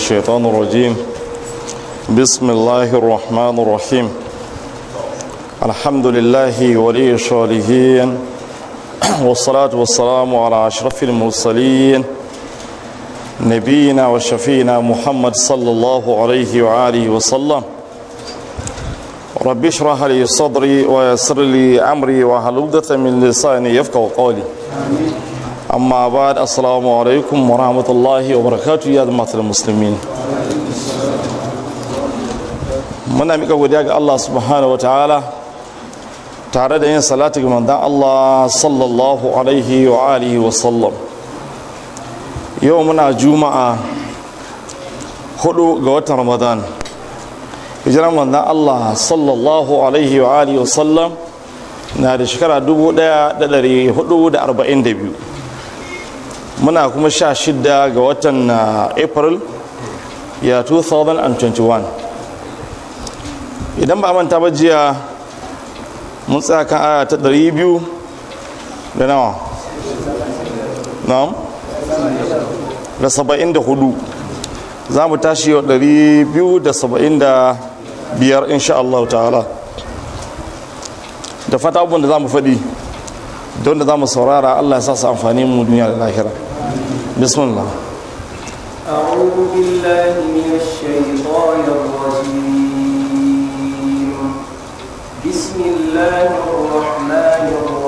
الشيطان الرجيم بسم الله الرحمن الرحيم الحمد لله ولي الصالحين والصلاة والسلام على أشرف المرسلين نبينا وشفينا محمد صلى الله عليه وآله وسلم رب اشرح لي صدري ويسر لي أمري وحلودة من لساني يفقه قولي أما بعد السلام عليكم ورحمة الله وبركاته يا جماعة المسلمين muna mika godiya ga Allah subhanahu wa ta'ala tare da yin salati ga manzon Allah sallallahu alaihi wa alihi wa sallam yau muna juma'a hudu ga watan ramadan hijiran manzon Allah sallallahu alaihi wa alihi wa sallam na da shekara 1442 muna kuma sha shida ga watan april ya 2021 idan ba manta ba jiya mun tsaya kan aya ta 200 da nawa na'am da 74 za mu tashi yau 275 insha Allah ta'ala da fata abubuwan da za mu faɗi don da za mu saurara Allah ya sa su amfani mu duniya da lahira bismillah أعوذ بالله من الشيطان الرجيم بسم الله الرحمن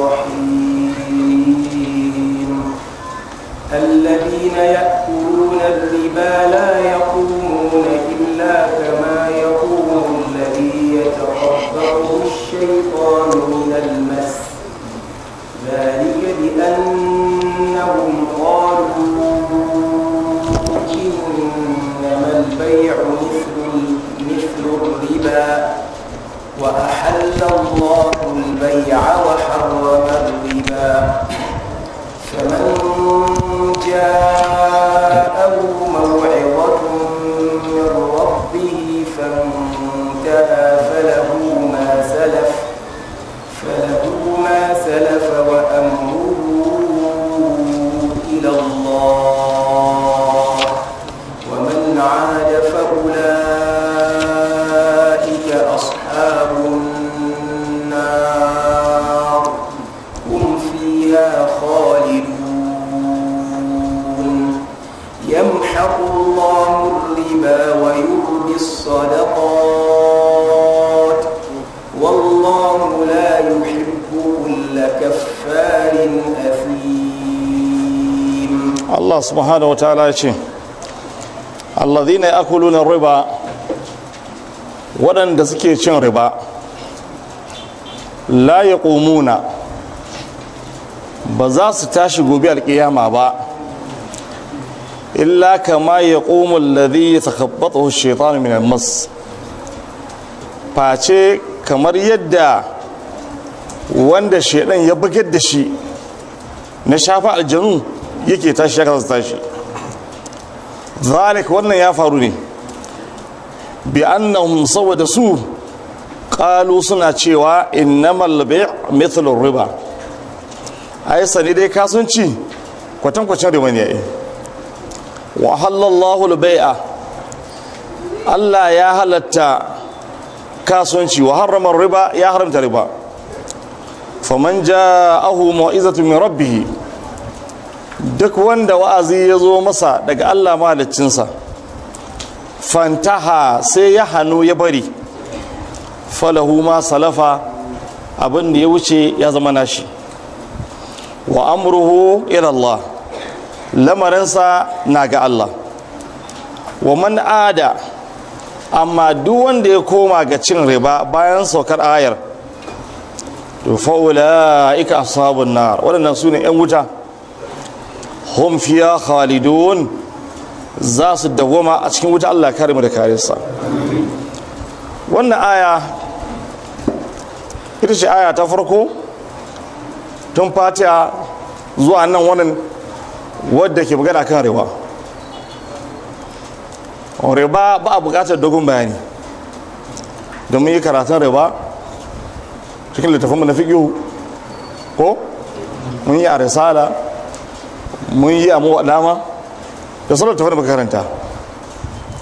الرحيم الذين يأكلون الربا لا يقومون إلا كما يقوم الذي يتخبطه الشيطان من المس ذلك بأنهم قالوا إنما البيع مثل مثل الربا وأحل الله البيع وحرم الربا فمن جاءه موعظة من ربه فانتهى فله ما سلف فله ما سلف وأمره إلى الله ومن عاد فأولئك أصحاب النار هم فيها خالدون يمحق الله الربا ويربي الصدقات والله لا يحب كل كفار أثيم Allah subhanahu wa ta'ala ya ce alladhina yakuluna riba waɗanda suke cin riba la yaqumuna ba za su tashi gobe alƙiyama ba illa kama yaqumu alladhi yatakhabbathu ash-shaytanu min al-mas face kamar yadda wanda shaidan ya bugar da shi na shafa aljanu yake tashi ya kasa tashi zalik wannan ya faru ne bi annahum saboda su qalu suna cewa innamal bay' mithlu riba ai sani dai kasuwanci kwatankwacin riba ne ai wa halallahu al-bay'a Allah ya halatta kasuwanci wa harrama riba ya haramta riba faman ja'ahu mau'izatu min rabbih duk wanda wa'azi ya zo masa daga Allah mahaliccinsa fantaha sai ya hannu ya bari falahu ma salafa abin da ya wuce ya zama nashi wa amruhu ila Allah lamarinsa na ga Allah wa man ada amma duk wanda ya koma ga cin riba bayan saukar ayar to fa'ula'ika ashabun nar waɗannan su ne 'yan wuta hum fiya khalidun za su dawoma a cikin wuta Allah kare mu da karinsa wannan aya ita ce aya ta farko tun fatiha zuwa nan wannan wadda ke magana kan riba riba ba a bukatar dogon bayani domin yi karatun riba cikin littafin na fiƙihu ko mun yi a risala mun yi a mawaɗama da sauran tafi da makaranta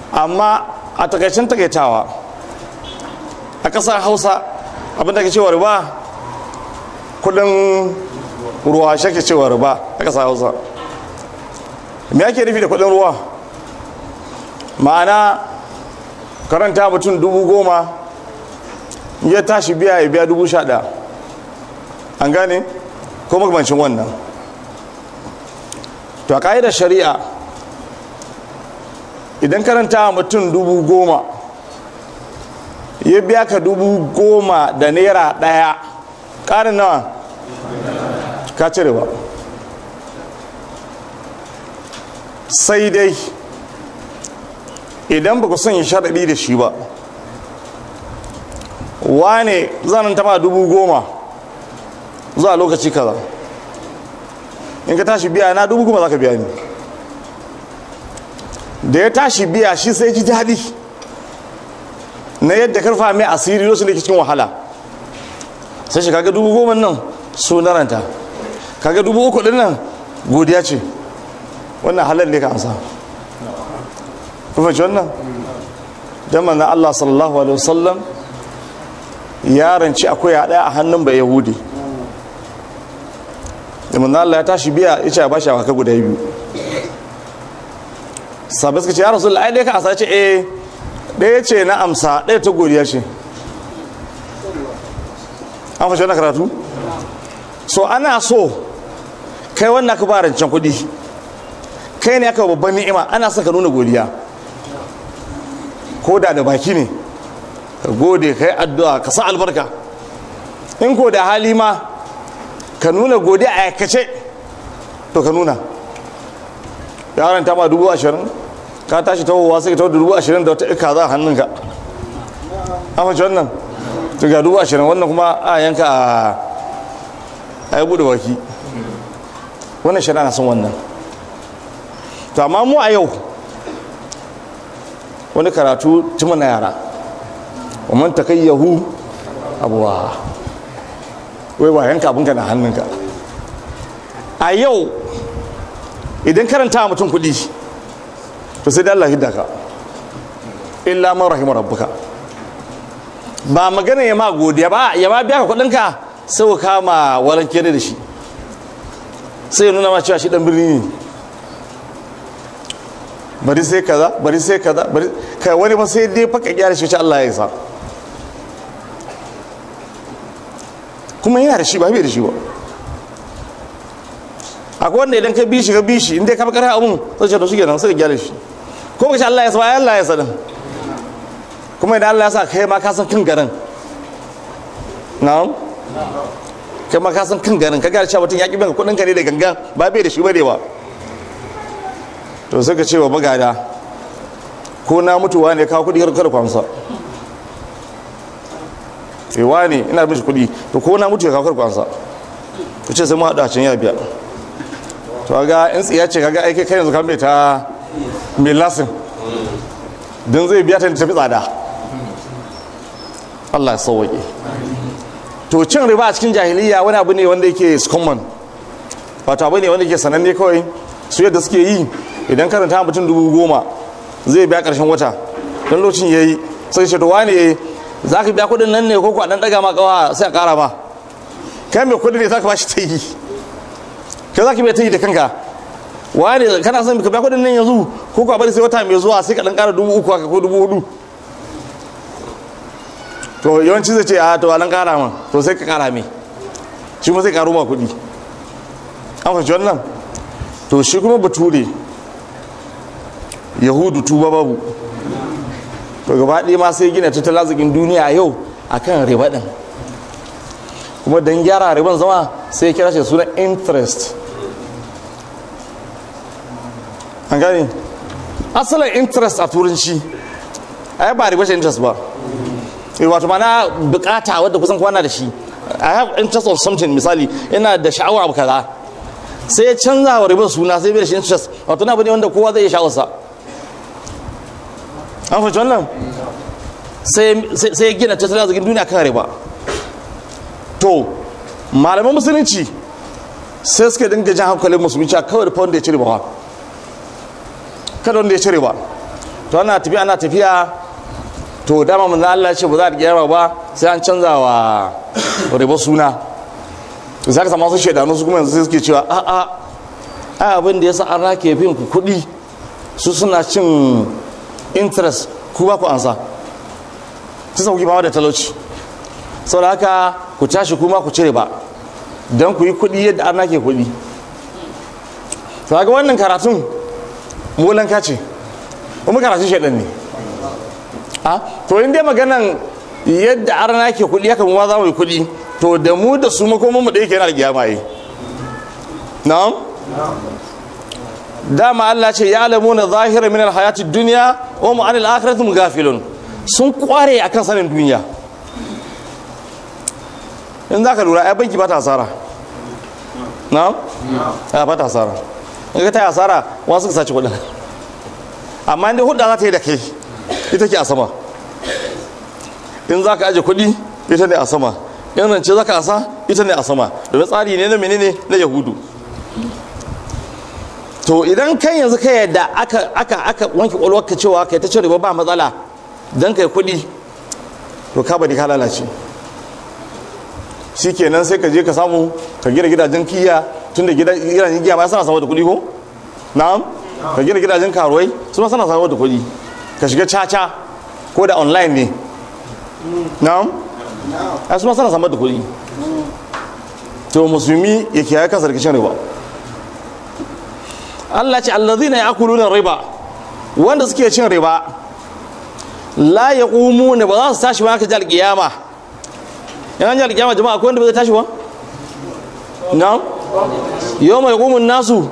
amma a takaicen takaitawa a ƙasar hausa abinda ke cewa riba kudin ruwa shi ke cewa riba a ƙasar hausa me ake nufi da kudin ruwa ma'ana karanta mutum dubu goma ya tashi biya ya biya dubu sha ɗaya an gane ko makamancin wannan to a ƙa'idar shari'a idan karanta mutum dubu goma ya biya ka dubu goma da naira ɗaya ƙarin nawa ka cire ba sai dai idan ba ku sanya sharaɗi da shi ba wane zanen tama dubu goma zuwa lokaci kaza in ka tashi biya na dubu goma za ka biya ni da ya tashi biya shi sai ji daɗi na yadda karfa mai asiri lokacin da ke cikin wahala sai shi kaga dubu goma nan su naranta kaga dubu uku ɗin nan godiya ce wannan halar ne ka amsa kuma ci wannan don manzan Allah sallallahu alaihi wasallam ya ranci akwai ya ɗaya a hannun bai yahudi da manzan Allah ya tashi biya ya ce ya bashi awaka guda biyu sabai suka ce ya rasu ai ɗaya ka asa ce eh ɗaya ce na amsa ɗaya ta godiya ce an fashe wannan karatu so ana so kai wannan ka ba rancen kuɗi kai ne aka babban ni'ima ana son ka nuna godiya ko da da baki ne ka gode ka yi addu'a ka sa albarka in ko da hali ma ka nuna godiya a aikace to ka nuna yaron ta ma dubu ashirin ka tashi tawowa sai ka tawo da dubu ashirin da wata ika za a hannunka an fahimci wannan to ga dubu ashirin wannan kuma a yanka a yi bude baki wannan shari'a na son wannan to amma mu a yau wani karatu tuma na yara وman takayyahu abuwa wai ba yanka abinka na hannunka a yau idan karanta mutum kudi to sai da Allah hidda ka illa man rahimar rabbuka ba magana ya ma godiya ba ya ma biya ka kudinka sai ka kama walanke da shi sai ya nuna ma cewa shi dan birni ne bari sai kaza bari sai kaza bari kai wani ba sai dai faka gyara shi Allah ya sa kuma yana da shi ba bai da shi ba akwai wanda idan ka bi shi ka bi shi inda ka bakar abun sai ce to shike nan sai ka gyara shi ko ka ce Allah ya sa Allah ya sa din kuma idan Allah ya sa kai ma ka san kin garin na'am kai ma ka san kin garin ka ga cewa mutum ya ki bin kudin ka ne da gangan ba bai da shi ba ne ba to sai ka ce wa bagada ko na mutuwa ne kawo kudi kar kwamsa ewa ne ina bin shi kudi to ko na mutu ya kawo kar kwamsa ku ce sai mu haɗu a can ya biya to ga in tsiya ce kaga aiki kai yanzu kan mai ta mai lasin don zai biya ta tafi tsada Allah ya sauwaƙe to cin riba a cikin jahiliya wani abu ne wanda yake common wato abu ne wanda yake sananne kawai su yadda suke yi idan karanta mutum dubu goma zai biya karshen wata don lokacin ya yi sai ce to wane za ka biya kudin nan ne ko kuwa dan daga ma kawa sai a kara ma kai mai kudi ne za ka ba shi ta yi kai za ka biya ta yi da kanka wane kana son ka biya kudin nan yanzu ko kuwa bari sai wata mai zuwa sai ka dan kara dubu uku haka ko dubu hudu to yawanci zai ce a to a dan kara ma to sai ka kara mai shi ma sai karo ma kudi an fahimci wannan to shi kuma bature yahudu tuba babu to gaba ɗaya ma sai gina tattalin arzikin duniya a yau akan riba ɗin kuma don gyara riban zama sai kira shi suna interest an gani asalin interest a turanci ai ba riba shi interest ba wato mana bukata wadda kusan kwana da shi i have interest of something misali ina da sha'awar abu kaza sai ya canza wa ribar suna sai bai da shi interest wato na bane wanda kowa zai iya sha'awarsa an fahimci wannan sai ya gina tattalin arzikin duniya kan riba to malaman musulunci sai suka dinga jan hankalin musulunci a kawai da fa wanda ya ci riba kada wanda ya ci riba to ana tafiya ana tafiya to dama manzo Allah ya ce ba za a kiyama ba sai an canza wa riba suna to sai ka samu wasu shaidanu su kuma yanzu sai suke cewa a a ai abin da yasa an rake fin ku kuɗi su suna cin interest ku ba ku ansa su sauki fama da talauci saboda haka ku tashi kuma ku cire ba don ku yi kuɗi yadda an rake kuɗi to ga wannan karatun molanka ce kuma karatun shaidan ne a to in dai maganan yadda arna ke kuɗi haka mu ma za mu yi kuɗi to da mu da su makoman mu da yake yana da kiyama yi na'am dama Allah ce ya alamu na zahira min alhayati dunya wa mu anil akhirati gafilun sun kware akan sanin duniya in za ka lura ai banki ba ta asara na'am ba ta asara in ka ta yi asara wasu ka sace kuɗin amma inda hudda za ta yi da kai ita ke a sama in za ka aje kuɗi ita ne a sama in rance za ka asa ita ne a sama domin tsari ne na menene na yahudu to idan kai yanzu ka yadda aka aka aka wanke ƙwaƙwalwarka cewa kai ta cin riba ba matsala don kai kuɗi to ka bari ka lalace shi kenan sai ka je ka samu ka gina gidajen kiya tun da gidajen giya ma sana samu da kuɗi ko na'am ka gina gidajen karuwai su ma sana samu da kuɗi ka shiga caca ko da online ne na'am a su ma sana samu da kuɗi to musulmi ya kiyaye kansa da kishin riba Allah ce allazina ya'kuluna riba wanda suke cin riba la yaqumuna ba za su tashi ba ka ji alƙiyama yan ji alƙiyama jama'a akwai wanda ba zai tashi ba na'am yau mai ƙumun nasu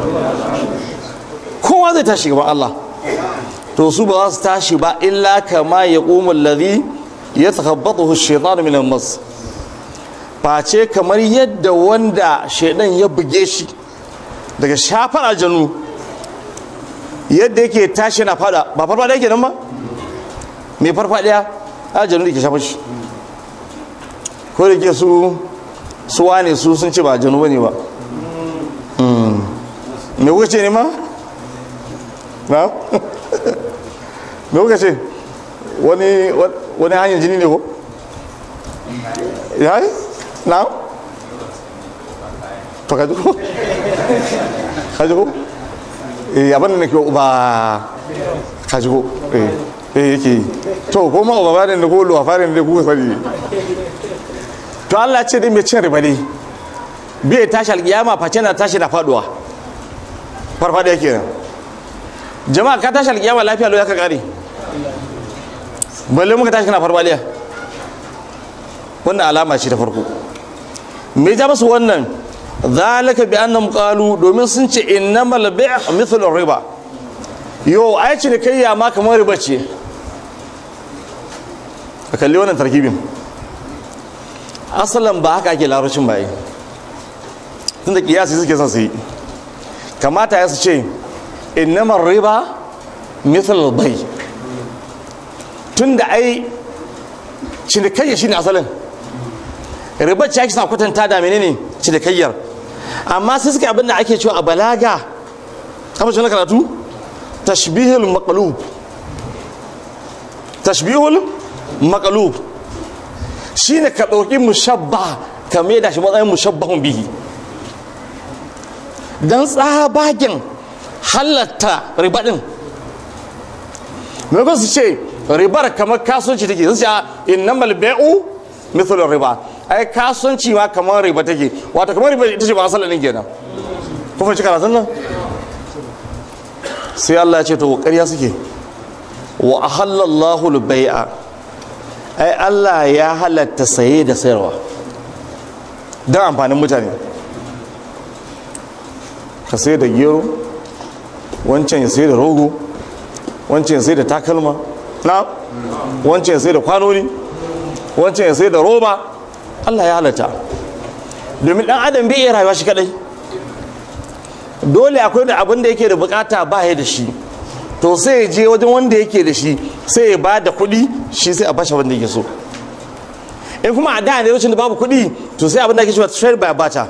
kowa zai tashi gaban Allah to su ba za su tashi ba illa kama ya ƙumun lazi ya takabbatu shaitan min mas face kamar yadda wanda shaidan ya buge shi daga shafar aljanu yadda yake tashi na fada ba farfada yake nan ba mai farfadiya aljanu da ke shafa shi ko da ke su suwa ne su sun ce ba janu bane ba me kuka ce ne ma? na? me kuka ce wani hanyar jini ne ko? ya yi? na? to ka ko? ka ko? eh abin da na ke ba ka ko? eh eh yake to ko ma ba da ko lo farin da kuka sani to Allah ce dai mai cin riba ne bai tashi alkiyama face na tashi na faduwa farfada yake nan jama'a ka tashi alkiyama lafiya lo ya ka kare balle muka tashi kana farfadiya wannan alama ce ta farko me ja musu wannan zalika bi annahum qalu domin sun ce innamal bay' mithlu riba yo ai ce kai ya ma kamar riba ce ka kalli wannan tarkibin asalan ba haka ake larabcin baye tunda kiyasi suke son su yi kamata ya su ce innamar riba misal bai tunda ai cinikayya shine asalin riba ce ake sa kwatanta da menene cinikayyar amma sai suka abin da ake cewa a balaga kamar shi na karatu tashbihul maqlub tashbihul maqlub shine ka ɗauki mushabba ka mai da shi matsayin mushabbahun bihi don tsabagen halatta riba ɗin maimakon su ce ribar kamar kasuwanci take sun ce a inna malbe'u mithlul riba ai kasuwanci ma kamar riba take wato kamar riba ita ce ba asalin kenan kun fahimci karatun nan sai Allah ya ce to ƙarya suke wa ahallallahu al-bai'a ai Allah ya halatta saye da sayarwa don amfanin mutane ka sai da gero wancan ya sai da rogo wancan ya sai da takalma na wancan ya sai da kwanoni wancan ya sai da roba Allah ya halatta domin dan adam bai iya rayuwa shi kadai dole akwai da abin da yake da bukata ba ya da shi to sai ya je wajen wanda yake da shi sai ya ba da kuɗi shi sai a bashi wanda yake so in kuma a da ne lokacin da babu kuɗi to sai abin da ake cewa trade by bata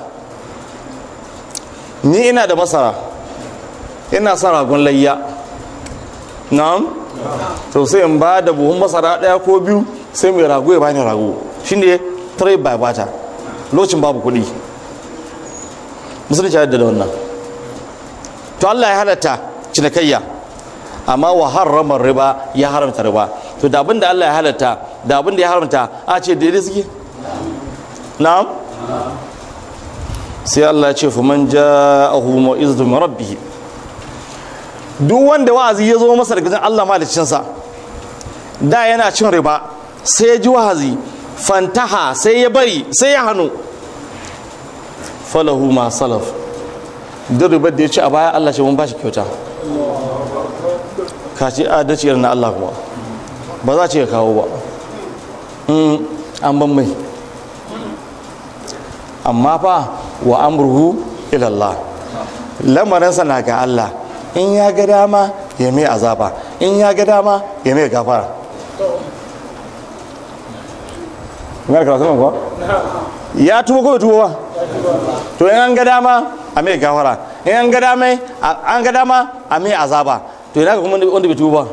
ni ina da masara ina son ragon layya na'am to sai in ba da buhun masara daya ko biyu sai mai rago ya bani rago shine trade by barter lokacin babu kuɗi musulunci ya da wannan to Allah ya halatta cinikayya amma wa harrama riba ya haramta riba to da abin da Allah ya halatta da abin da ya haramta a ce daidai suke na'am sai Allah ya ce fa man ja'ahu mau'izatu min rabbih duk wanda wa'azi ya zo masa daga Allah maliccinsa da yana cin riba sai ya ji wa'azi fantaha sai ya bari sai ya hannu falahu ma salaf duk ribar da ya ci a baya Allah ce mun ba shi kyauta ka ce adalci irin na Allah kuma ba za ce ya kawo ba an ban mai amma fa wa amruhu ilallah lamarinsa na ga Allah in ya ga dama ya mai azaba in ya ga dama ya mai gafara ya karatu nan kuwa ya tuba ko tuba ba to in an ga dama a mai gafara in an ga dama an ga dama a mai azaba to ina ga kuma wanda bai tuba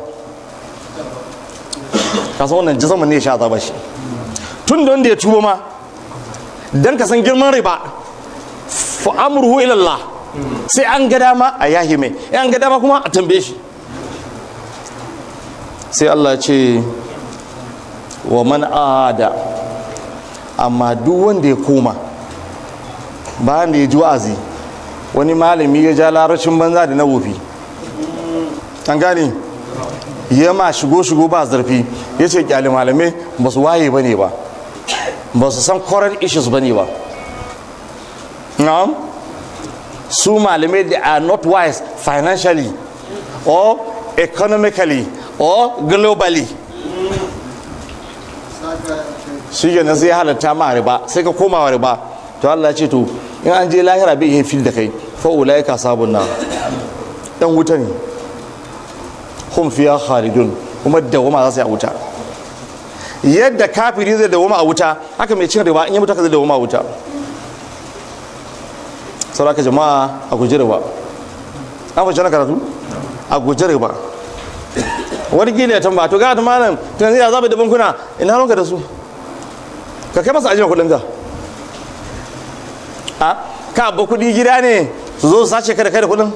ka san wannan jisaman ne ya sha azaba shi tun da wanda ya tuba ma dan ka san girman riba fa amruhu ila Allah sai an ga dama a yahi mai in an ga dama kuma a tambaye shi sai Allah ce wa man ada amma duk wanda ya koma bayan da ya ji wa'azi wani malami ya ja larashin banza da na wofi an gane ya ma shigo shigo ba zarfi ya ce kyale malamai ba su waye ba ne ba ba su san current issues ba ne ba na'am su malamai they are not wise financially or economically or globally shi ke nan sai halatta ma riba sai ka koma wa riba to Allah ce to in an je lahira bai iya fil da kai fa ulai ka sabun na dan wuta ne hum fiya khalidun kuma dawama za su yi a wuta yadda kafiri zai dawama a wuta haka mai cin riba in yi mutu zai dawama a wuta sauraka jama'a a guji riba an fashe na karatu a guji riba wani gina ya tamba to ga ta malam to yanzu ya zaɓi da bankuna ina ranka da su ka kai masa ajiyar kudin ka a ka ba kudi gida ne su zo su sace ka da kai da kudin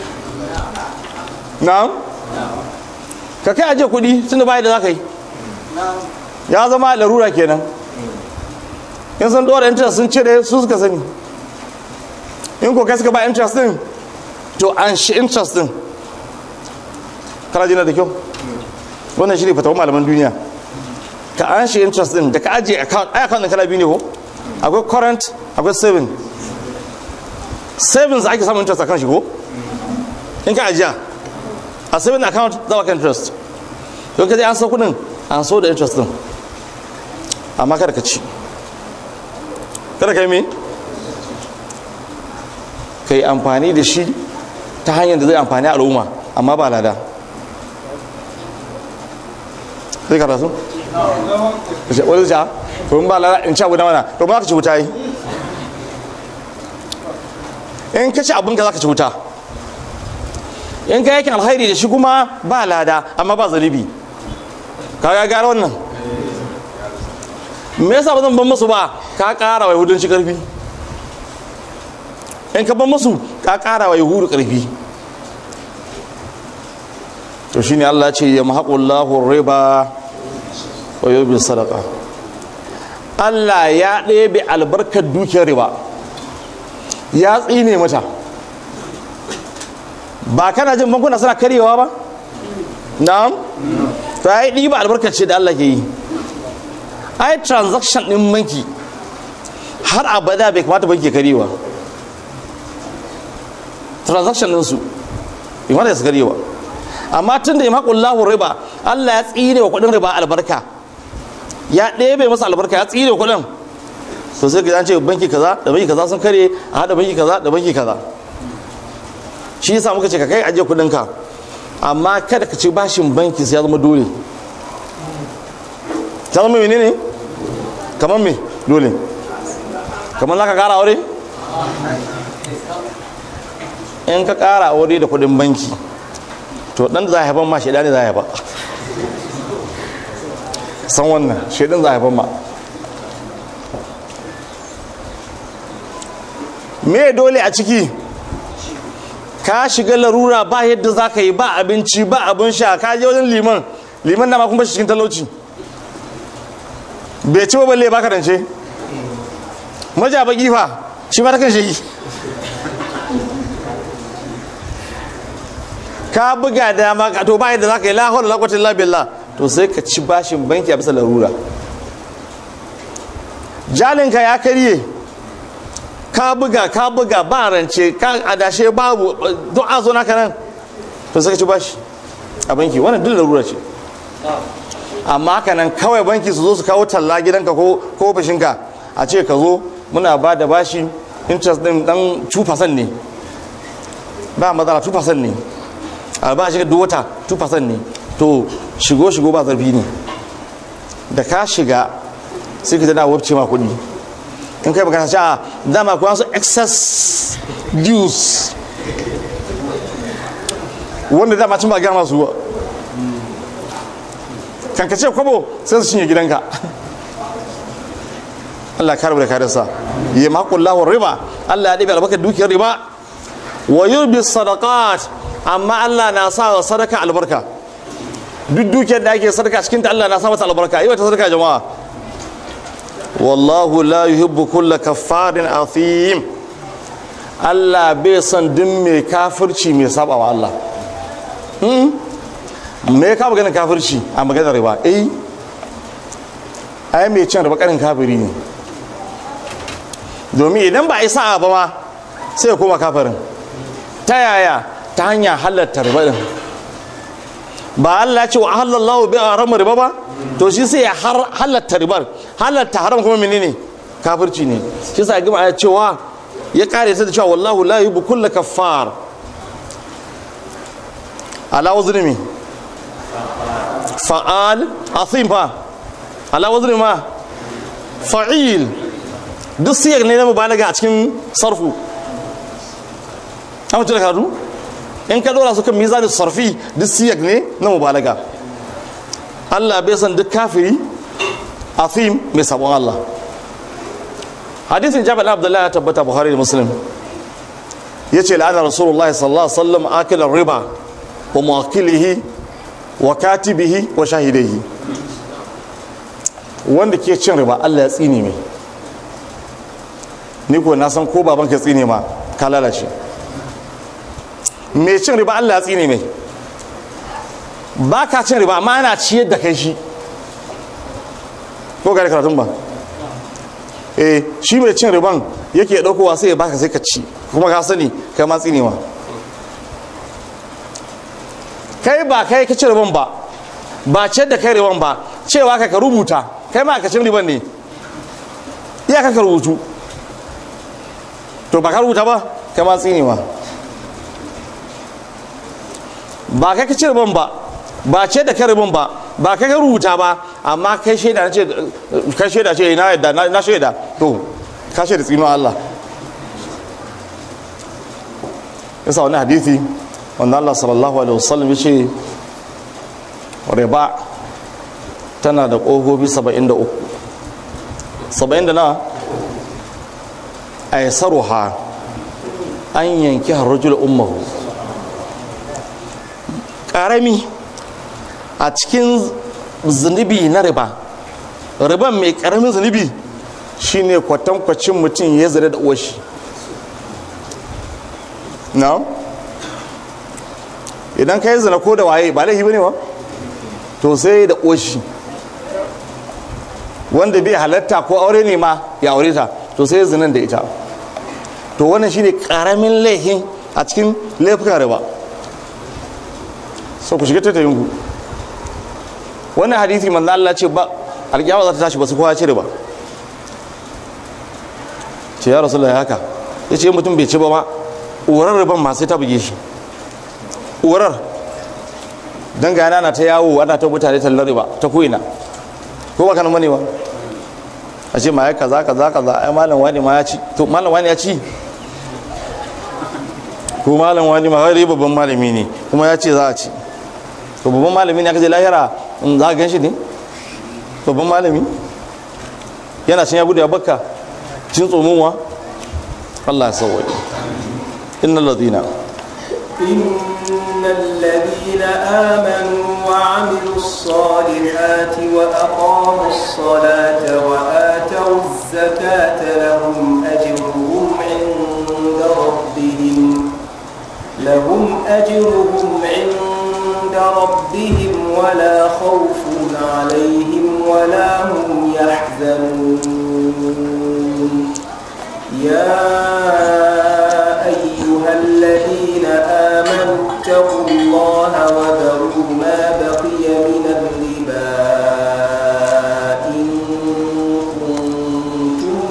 na ka kai ajiyar kudi tun da bayan da za ka yi ya zama larura kenan in san dora interest sun cire su suka sani in ko kai suka ba interest din to an shi interest din kana jina da kyau wannan shi ne fatawar malaman duniya ka an shi interest din da ka ajiye account ai account din kala biyu ne ko akwai current akwai saving savings ake samun interest akan shi ko in ka ajiya a saving account za ka interest don ka je an so kudin an so da interest din amma kada ka ci kada ka yi me ka yi amfani da shi ta hanyar da zai amfani al'umma amma ba lada sai ka rasu wani ja to ba lada in ci abu na mana to ba ka ci wuta yi in ka ci abinka za ka ci wuta in ka yakin alhairi da shi kuma ba lada amma ba zalibi ka ga gara wannan me yasa ba zan ban musu ba ka kara wa yahudanci karfi in ka ban musu ka kara wa yahudu karfi to shine Allah ce ya mahaqullahu riba wa yubi sadaqa Allah ya ɗebe albarkar dukiyar riba ya tsine mata ba kana jin bankuna suna karyewa ba na'am to ai ɗiba albarkar ce da Allah ke yi ai transaction ɗin banki har abada bai kamata banki karyewa transaction ɗinsu bai kamata su karyewa amma tun da ya maƙullahu riba Allah ya tsine wa kuɗin riba albarka ya ɗebe masa albarka ya tsine wa kuɗin to sai ka ce banki kaza da banki kaza sun kare a haɗa banki kaza da banki kaza shi yasa muka ce ka kai ajiye kuɗin ka amma kada ka ci bashin banki sai ya zama dole ta zama menene kamar me dole kamar za ka kara aure in ka kara aure da kuɗin banki to dan da za a haifan ma shaidani za a haifa san wannan shaidan za a haifan ma me dole a ciki ka shiga larura ba yadda za ka yi ba abinci ba abin sha ka je wajen liman liman na ma kuma cikin talauci bai ci ba balle ba ka rance maja baki fa shi ma ta kan shi ka buga dama ka to ba yadda za ka yi lahon lakwatin labilla to sai ka ci bashin banki a bisa larura jalinka ya karye ka buga ka buga ba rance ka adashe babu don a zo naka nan to sai ka ci bashi a banki wannan duk larura ce amma haka nan kawai banki su zo su kawo talla gidanka ko ko ofishinka a ce ka zo muna ba da bashi interest din dan 2% ne ba matsala 2% ne a ba shi duk wata 2% ne to shigo shigo ba zarfi ne da ka shiga sai ka tana wabce ma kuɗi in kai magana cewa dama kuwa su excess dues wanda dama cin ba gaya masu kan ka ce kwabo sai su cinye gidanka Allah ka da kadarsa ya maƙullahun riba Allah ya ɗabi albarkar dukiyar riba wa yurbi sadaqat amma Allah na sa wa sadaka albarka duk dukiyar da ake sadaka cikin ta Allah na sa mata albarka yi wata sadaka jama'a wallahu la yuhibbu kulla kaffarin athim Allah bai son duk mai kafirci mai saba wa Allah me ka maganin kafirci a maganar riba eh ai mai cin riba karin kafiri ne domin idan ba a yi sa'a ba ma sai ya koma kafirin ta yaya ta hanyar halatta riba din ba Allah ce wa halallahu bi haram riba ba to shi sai ya halatta ribar halatta haram kuma menene kafirci ne shi sa gima ya cewa ya kare ta da cewa wallahu la yuhibbu kulla kaffar ala wazni fa'al asim fa ala wazni ma fa'il duk siyar ne na mubalaga a cikin sarfu amma tuna karatu in ka dora su kan mizanin sarfi duk siyak ne na mubalaga Allah bai san duk kafiri afim mai sabon Allah hadisin jabal abdullahi ya tabbata buhari da muslim ya ce la'ana rasulullah sallallahu alaihi wasallam akilar riba wa muwakilihi wa katibihi wa shahidaihi wanda ke cin riba Allah ya tsine mai ni ko na san ko baban ka tsine ma ka lalace mai cin riba Allah ya tsine mai ba ka cin riba amma ana ciyar da kai shi ko gari karatun ba eh shi mai cin riban yake ɗaukowa sai ya baka sai ka ci kuma ka sani kai ma tsine ma kai ba kai ka ci riban ba ba ciyar da kai riban ba cewa ka ka rubuta kai ma ka cin riban ne iya ka ka rubutu to ba ka rubuta ba kai ma tsine ma ba kai ka ci riban ba ba ce da karibin ba ba kai ka rubuta ba amma kai shaida ce kai shaida ce na yadda na shaida to ka shaida tsino Allah yasa wani hadisi wanda Allah sallallahu alaihi wasallam ya ce riba tana da ƙofofi 73 70 da na aisaruha an yanki harajul ummahu ƙarami a cikin zunubi na riba riban mai karamin zunubi shine kwatankwacin mutum ya zira da uwashi na idan ka yi zina ko da waye ba laifi bane ba to sai da uwashi wanda bai halatta ko aure ne ma ya aure ta to sai zinan da ita to wannan shine karamin laifin a cikin laifukan riba so ku shiga tattayin ku wannan hadisi manzo Allah ce ba alƙiyama za ta tashi ba su kowa cire ba ce ya rasulullahi haka ya ce mutum bai ci ba ma uwarar riban ma sai ta buge shi uwarar don gana na ta yawo ana ta mutane tallar riba ta ko'ina ko ba kanan manewa a ce ma ya kaza kaza kaza ai malam wani ma ya ci to malam wani ya ci ko malam wani ma wani babban malami ne kuma ya ce za a ci to babban malami ne aka je lahira in za ka gan shi ne babban malami yana cin ya gudu ya bakka cin tsomonwa Allah ya sauwaye innal ladina إن الذين آمنوا وعملوا الصالحات وأقاموا الصلاة وآتوا الزكاة لهم أجرهم عند ربهم لهم أجرهم عند ربهم ولا خوف عليهم ولا هم يحزنون يا أيها الذين آمنوا اتقوا الله وذروا ما بقي من الربا إن كنتم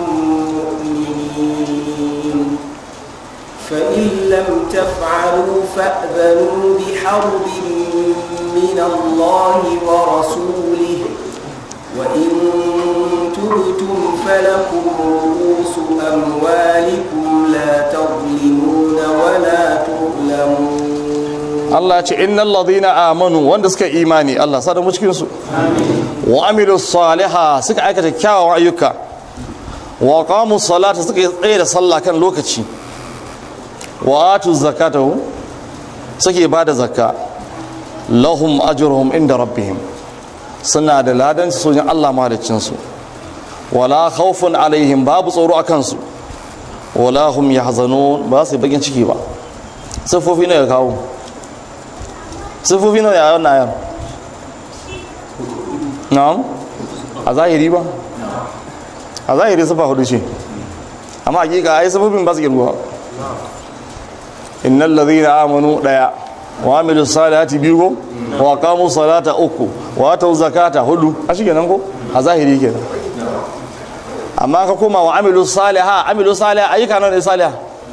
مؤمنين فإن لم تفعلوا فأذنوا بحرب من الله ورسوله وإن تبتم فلكم رؤوس أموالكم لا تظلمون ولا تظلمون Allah ce innal ladina amanu wanda suka imani Allah sa da mu cikin su wa amilu saliha suka aikata kyawawan ayyuka wa qamu salata suka yi tsaye da sallah kan lokaci wa atu zakata suke ba da zakka lahum ajruhum inda rabbihim suna da ladan sojin Allah mahaliccin su wala khawfun alaihim babu tsoro akan su wala hum yahzanun ba su yi bakin ciki ba sifofi ne ga kawo sifofi nawa ya wannan ayar na'am a zahiri ba a zahiri sifa hudu ce amma hakika ai sifofin ba su girma innal ladhina amanu daya wa amilu salati biyu ko wa qamu salata uku wa atu zakata hudu a shi kenan ko a zahiri kenan amma ka koma wa amilu saliha amilu saliha ayyuka nawa ne saliha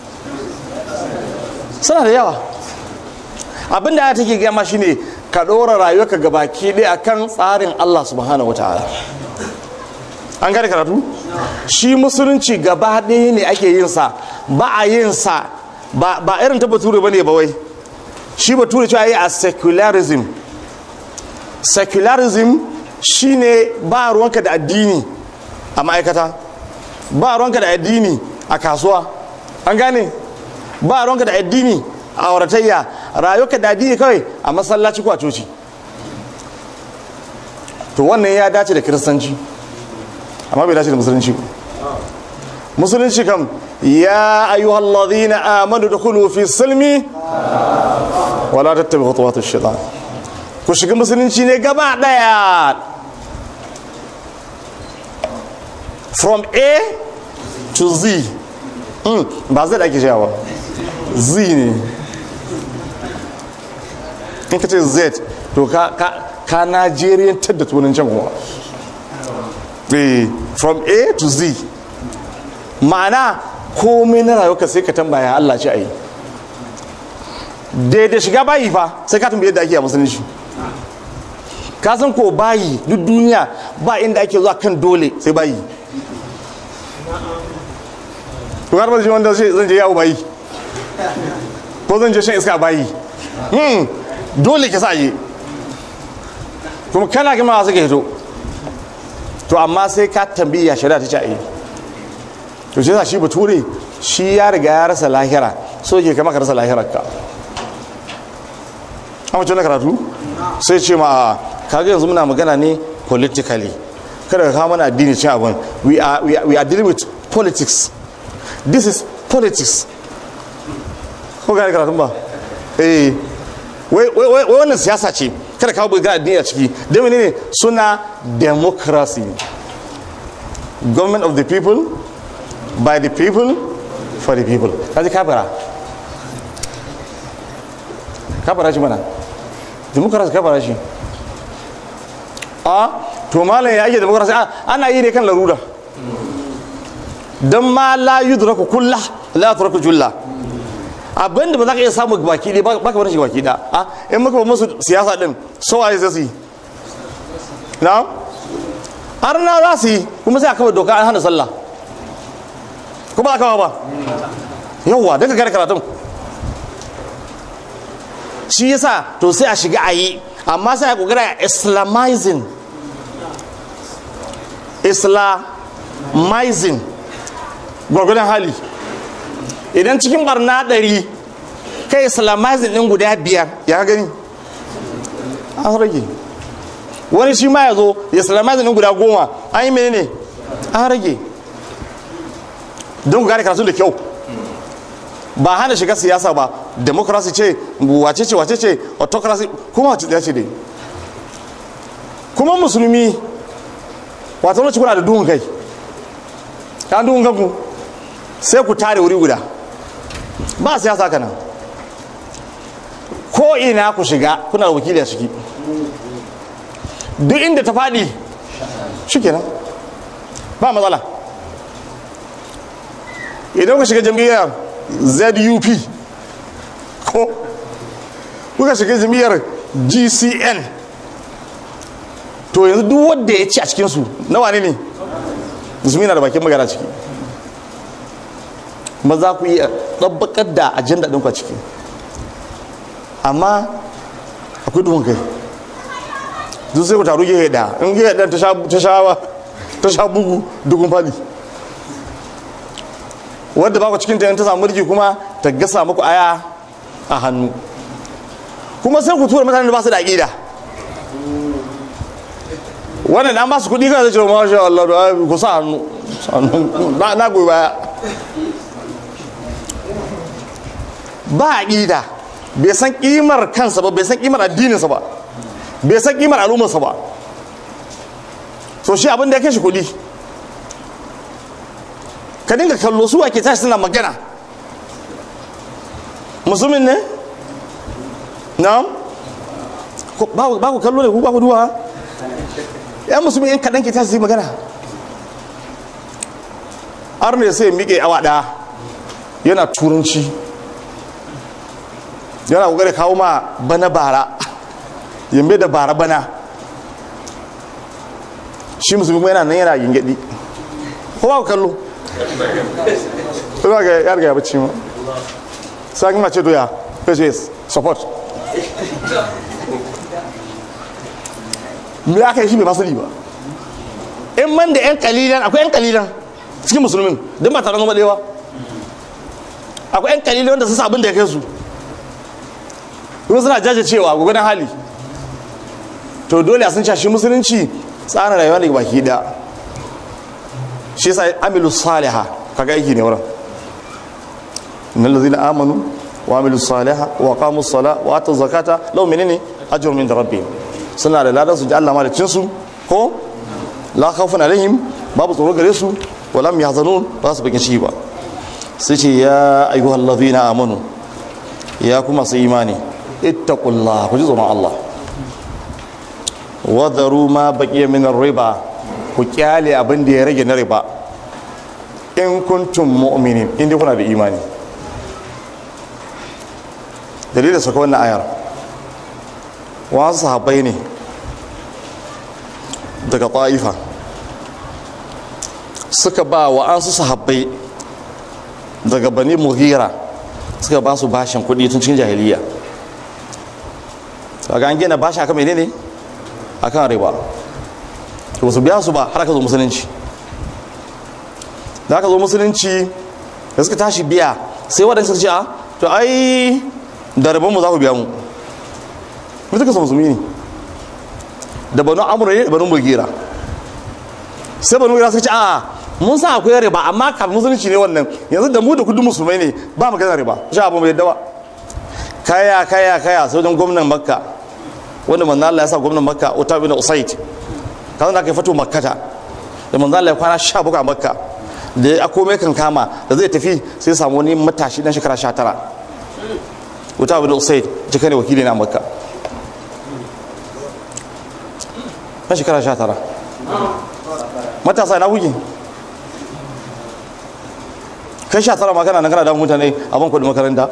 suna da yawa abinda ya take gama shine ka ɗora rayuwarka gabaki ɗaya akan tsarin Allah subhanahu wataala an gane karatu shi musulunci gaba ɗaya ne ake yin sa ba a yin sa ba ba irin ta bature bane ba wai shi bature cewa yi a secularism secularism shine ba ruwanka da addini a ma'aikata ba ruwanka da addini a kasuwa an gane ba ruwanka da addini a auratayya rayuwarka da addini kawai a masallaci ko a coci to wannan ya dace da kiristanci amma bai dace da musulunci ba musulunci kam ya ayyuhal ladhina amanu dukhulu fi silmi wala tattabi khutuwat ash-shaytan ku shiga musulunci ne gaba daya from a to z mm, ba zai da ake shawa z ne in ka ce z to ka ka ka najeriyantar da tunan can kuma Eh, from a to z ma'ana komai na rayuwa sai ka tambaya Allah ce a yi daidai shiga bayi fa sai ka tambaye da ake a musulunci ka san ko bayi duk duniya ba inda ake zuwa kan dole sai bayi to har ba shi wanda zan je yawo bayi ko zan je shan iska a bayi hmm dole ke sa je kuma kana gama suka hito to amma sai ka tambayi ya shari'a ta ce a yi to shi yasa shi bature shi ya riga ya rasa lahira so ke kama ka rasa lahirar ka amma na karatu sai ce ma kaga yanzu muna magana ne politically kada ka kawo mana addini cin abin we are, we are, we are dealing with politics this is politics ko gane karatun ba eh wai wai wai wannan siyasa ce kada kawo bai ga addini a ciki da ne suna democracy government of the people by the people for the people kaji kafira kafira shi mana democracy kafira shi a to malam ya ake democracy ana yi ne kan larura don ma la yudraku kulla la yudraku julla abinda ba za ka iya samu baki ɗaya ba ka bar shi baki ɗaya a in muka ba musu siyasa din so waye zai su yi na har na za su yi kuma sai a kawai doka an hana sallah ko ba a kawo ba yawwa daga gare karatun shi yasa to sai a shiga a yi amma sai a kokara islamizing islamizing gwargwadon hali idan cikin barna ɗari kai islamizing ɗin guda biyar ya gani an rage wani shi ma ya zo ya islamizing ɗin guda goma an yi menene an rage don ku gane karatu da kyau ba hana shiga siyasa ba democracy ce wace ce wace ce autocracy kuma wace ce dai kuma musulmi wata wani kuna da duhun kai kan duhun kanku sai ku tare wuri guda ba siyasa kana ko ina ku shiga kuna da wakili a ciki duk inda ta faɗi shi kenan ba matsala idan ku shiga jam'iyyar zup ko kuka shiga jam'iyyar gcn to yanzu duk wanda ya ci a cikinsu na wane ne musulmi na da bakin magana ciki ba za ku iya ɗabbakar da ajanda ɗinku a ciki amma akwai duhun kai duk sai ku taru gehe da in gehe ɗan ta sha bugu dukun fali wadda ba ku cikin ta ta samu mulki kuma ta gasa muku aya a hannu kuma sai ku tura mutanen da ba su da aƙida wannan an ba su kuɗi kan zai ce ma sha Allah da ku sa hannu na goyi baya ba aƙida bai san ƙimar kansa ba bai san ƙimar addininsa ba bai san ƙimar al'ummarsa ba so shi abin da ya kai shi kuɗi ka dinga kallo su ake tashi suna magana musulmin ne na ba ku kallo ne ku ba ku duwa yan musulmi yan kaɗan ke tashi su yi magana har ne sai miƙe awa ɗaya yana turanci yana ƙoƙari kawo ma bana bara yambe da bara bana shi musulmi kuma yana nan yana gingaɗi ko ba ku kallo Ina ga ya riga ya bacci ma. Sai kuma ce doya, face support. Me aka yi shi bai masali ba. In man da yan kalilan akwai yan kalilan cikin musulmin don ba taron zama ɗaya Akwai yan kalilan wanda sun sa abin da ya kai su. Kuma suna jajircewa gwagwadon hali. To dole a sun shi musulunci tsarin rayuwa ne baki ɗaya. shi yasa amilu saliha kaga aiki ne wurin innal ladzina amanu wa amilu saliha wa qamu sala wa atu zakata law menene ajrun min rabbihim suna da ladan su ji Allah malicin su ko la khawfun alaihim babu tsoro gare su wa lam yahzanun ba su bakin shi ba sai ce ya ayyuhal ladzina amanu ya kuma su imani ittaqullah ku ji tsoron Allah wa dharu ma baqiya min riba ku kyale abin da ya rage na riba in kuntum mu'minin in dai kuna da imani dalilin saka wannan ayar wasu sahabbai ne daga ta'ifa suka ba wa an su sahabbai daga bani muhira suka ba su bashin kudi tun cikin jahiliya daga an gina bashi akan menene akan riba ba su biya su ba har aka zo musulunci da aka zo musulunci da suka tashi biya sai waɗanda suka ce a to ai da rabon mu za ku biya mu mu suka musulmi ne da banu amur ne da banu mugira sai banu mugira suka ce a mun sa akwai riba amma kafin musulunci ne wannan yanzu da mu da kudin musulmai ne ba mu gana riba shi abu mai yadda ba kaya kaya kaya sai wajen gwamnan makka wanda manzo Allah ya sa gwamnan makka Uta bin Usaid kan da aka fito makkata da manzo Allah ya kwana 17 a makka da ya komai kan kama da zai tafi sai ya samu wani matashi dan shekara 19 Uta bin Usaid jika ne wakili na makka dan shekara 19 matasa na kuke kai 19 ma kana nan kana da mutane a ban kudin makaranta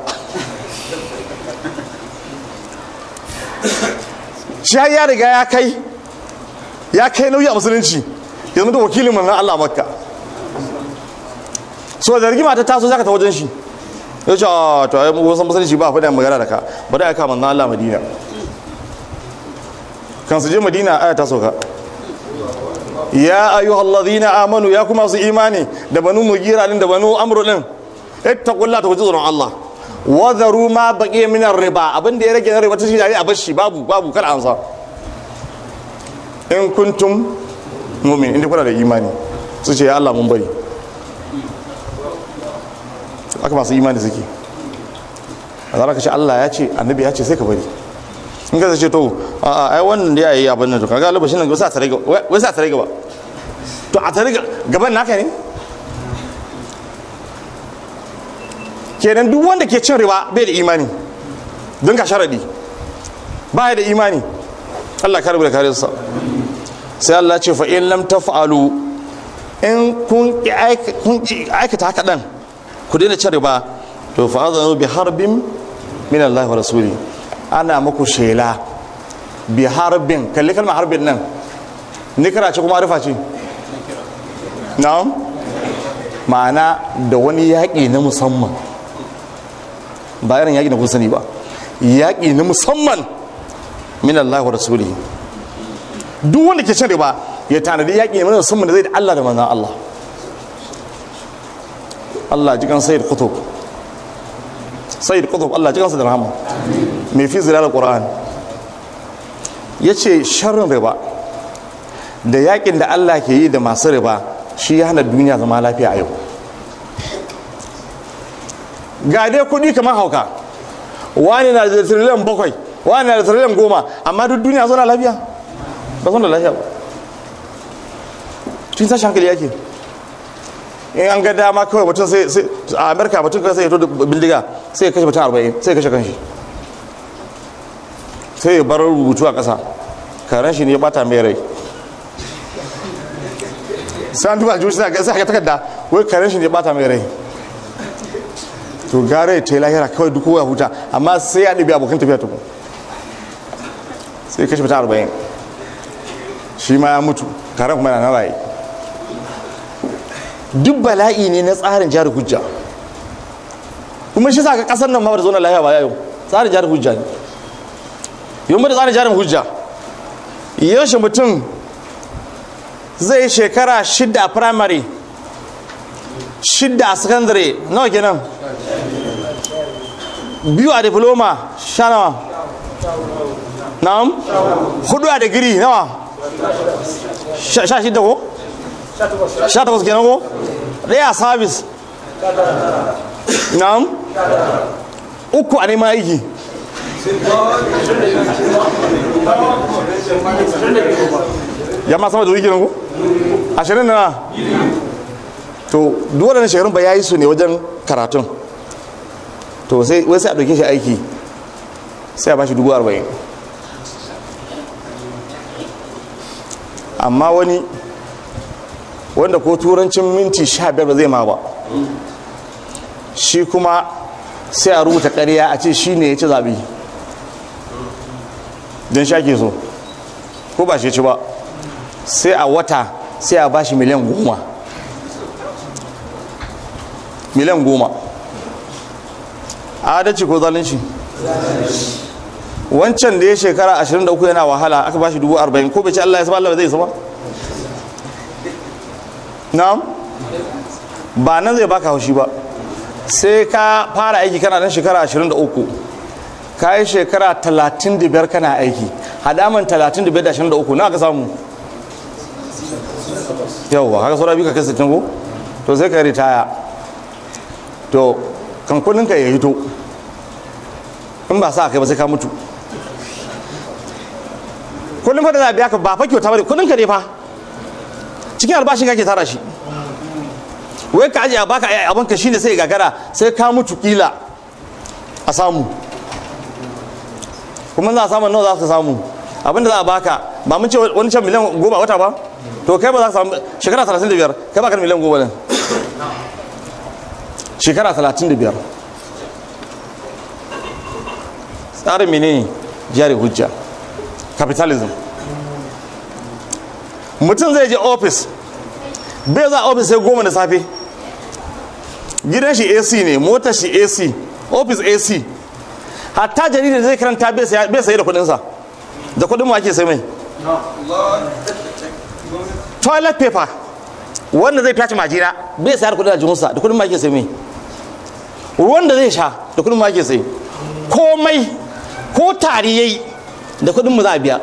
shi ya riga ya kai ya kai nauyi a musulunci yanzu da wakilin manzan Allah makka so da rigima ta taso zaka ta wajen shi ya ce a to ai mu san musulunci ba faɗa magana da ka bari aka manzon Allah Madina kan su je Madina aya ta sauka ya ayyuhal ladhina amanu ya kuma su imani da banu mugira din da banu amru din ittaqullaha ta tsoron Allah wa dharu ma baqiya min riba abin da ya rage na riba ta shi a bashi babu babu kar ansa in kuntum mu'min inda kuna da imani su ce ya Allah mun bari aka masu imani suke a zara ka ce Allah ya ce annabi ya ce sai ka bari in ka ce to a ai wannan da ya yi abin nan to kaga albashin nan wasa tare gaba wai sa tare gaba to a tare gaban naka ne kenan duk wanda ke cin riba bai da imani don ka sharadi ba ya da imani Allah ka rubuta kare sa sai Allah ce fa in lam taf'alu in kun aikata haka dan ku daina cin riba to fa azanu bi harbin min Allah wa rasuli ana muku shela bi harbin kalli kalmar harbin nan ni kana ce kuma arifa ce na'am ma'ana da wani yaƙi na musamman ba irin yaƙi na kun sani ba yaƙi na musamman min Allah wa rasuli duk wanda ke cin riba ya tanadi yaƙi na musamman da zai da Allah da manzan Allah Allah jikan sayyid kutub sayyid kutub Allah jikan sa da rahama mai fi zilalar qur'an yace sharrin riba da yakin da Allah ke yi da masu riba shi ya hana duniya zama lafiya a yau ga dai kudi kamar hauka wani na da tiriliyan bakwai wani na da tiriliyan goma amma duk duniya zauna lafiya ba zauna lafiya ba tun tashi hankali yake in an ga dama kawai mutum sai a amerika mutum kawai sai ya to bindiga sai ya kashe mutum arba'in sai ya kashe kanshi sai ya bar rubutu a ƙasa karen shi ne ya bata mai rai sai an duba juji sai ga takarda wai karen shi ne ya bata mai rai to gare ta yi lahira kawai duk ya huta amma sai ya ɗabi abokan tafiya tukun sai kashe mutum arba'in shi ma ya mutu karen kuma yana na raye duk bala'i ne na tsarin jihar hujja kuma shi sa ka kasar nan ma ba da zauna lahiya ba yau tsarin jihar hujja ne yau da tsarin jihar hujja yaushe mutum zai shekara shidda a primary shidda a secondary nawa kenan biyu a diploma sha nawa na'am hudu a digiri nawa sha shidda ko sha takwas kenan ko ɗaya a service na'am uku a neman aiki ya ma sama da wiki ko ashirin na to duk waɗannan shekarun ba ya yi su ne wajen karatun to sai wai sai a ɗauke shi aiki sai a ba shi dubu arba'in amma wani wanda ko turancin minti sha biyar ba zai ma ba shi kuma sai a rubuta ƙarya a ce shi ne ya ci zaɓe don sha ke so ko ba shi ci ba sai a wata sai a bashi miliyan goma miliyan goma adalci ko zalunci wancan da ya shekara 23 yana wahala aka bashi dubu arba'in ko bai ci Allah ya saba Allah zai saba na'am ba nan zai baka haushi ba sai ka fara aiki kana dan shekara 23 ka yi shekara 35 kana aiki hadaman 35 da 23 na ka samu yauwa haka saura biyu ka kai 60 ko to sai ka yi ritaya to kan kudinka ya hito in ba sa kai ba sai ka mutu kudin fa da za a biya ka ba fa kyauta ba kudinka ne fa cikin albashin kake tara shi wai ka ajiye a baka abin ka shine sai gagara sai ka mutu kila a samu kuma za a samu nawa za ka samu abinda za a baka ba mun ce wani can miliyan goma wata ba to kai ba za ka samu shekara 35 kai ba ka miliyan goma ne shekara 35 tsarin mene jari hujja capitalism mutum zai je ofis bai za ofis sai goma da safe gidan shi ac ne motar shi ac office ac hatta jaridar zai karanta bai saye da kudinsa da kudin mu ake sai mai toilet paper wanda zai fyace majina bai sayar kudin aljihunsa da kudin mu ake sai mai ruwan da zai sha da kudin mu ake sai komai ko tari yayi da kudin mu za a biya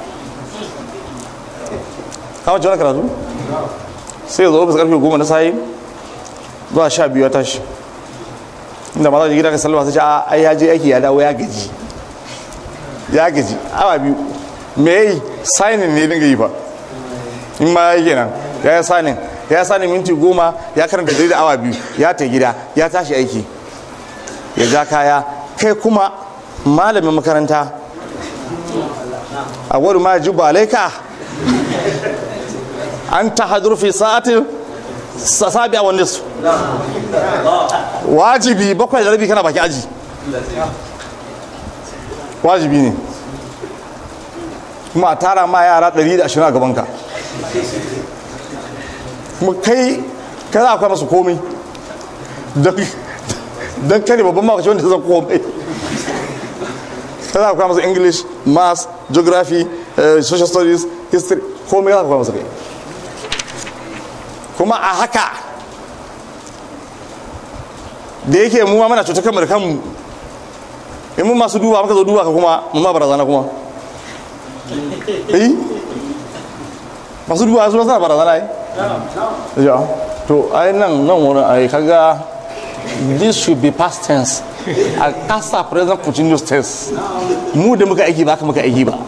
kama ci wani karatu sai zo ofis karfe goma na sayi zuwa sha biyu ya tashi inda ma za gida ka salma sai ce a ai ya je aiki ya dawo ya gaji ya gaji awa biyu me yi signing ne dinga yi ba in ma ya kenan ya yi signing ya yi signing minti goma ya karanta da awa biyu ya ta gida ya tashi aiki ya ja kaya kai kuma malamin makaranta a wani ma ji ba alaika an ta hadur fi sa'atin sabi a wanda su wajibi bakwai da rabi kana baki aji wajibi ne kuma a tara ma yara 120 a gabanka kuma kai kai za a kwa masu komai don kare babban makaci wanda zan komai kai za a kwa masu english maths geography social studies history komai za a kwa masu kai kuma a haka da yake mu ma mana cutar kanmu da kanmu in mun masu duba maka zo duba ka kuma mun ma barazana kuma eh masu duba su suna barazana ai ya to ai nan nan wurin ai kaga this should be past tense a kasa present continuous tense mu da muka aiki ba ka muka aiki ba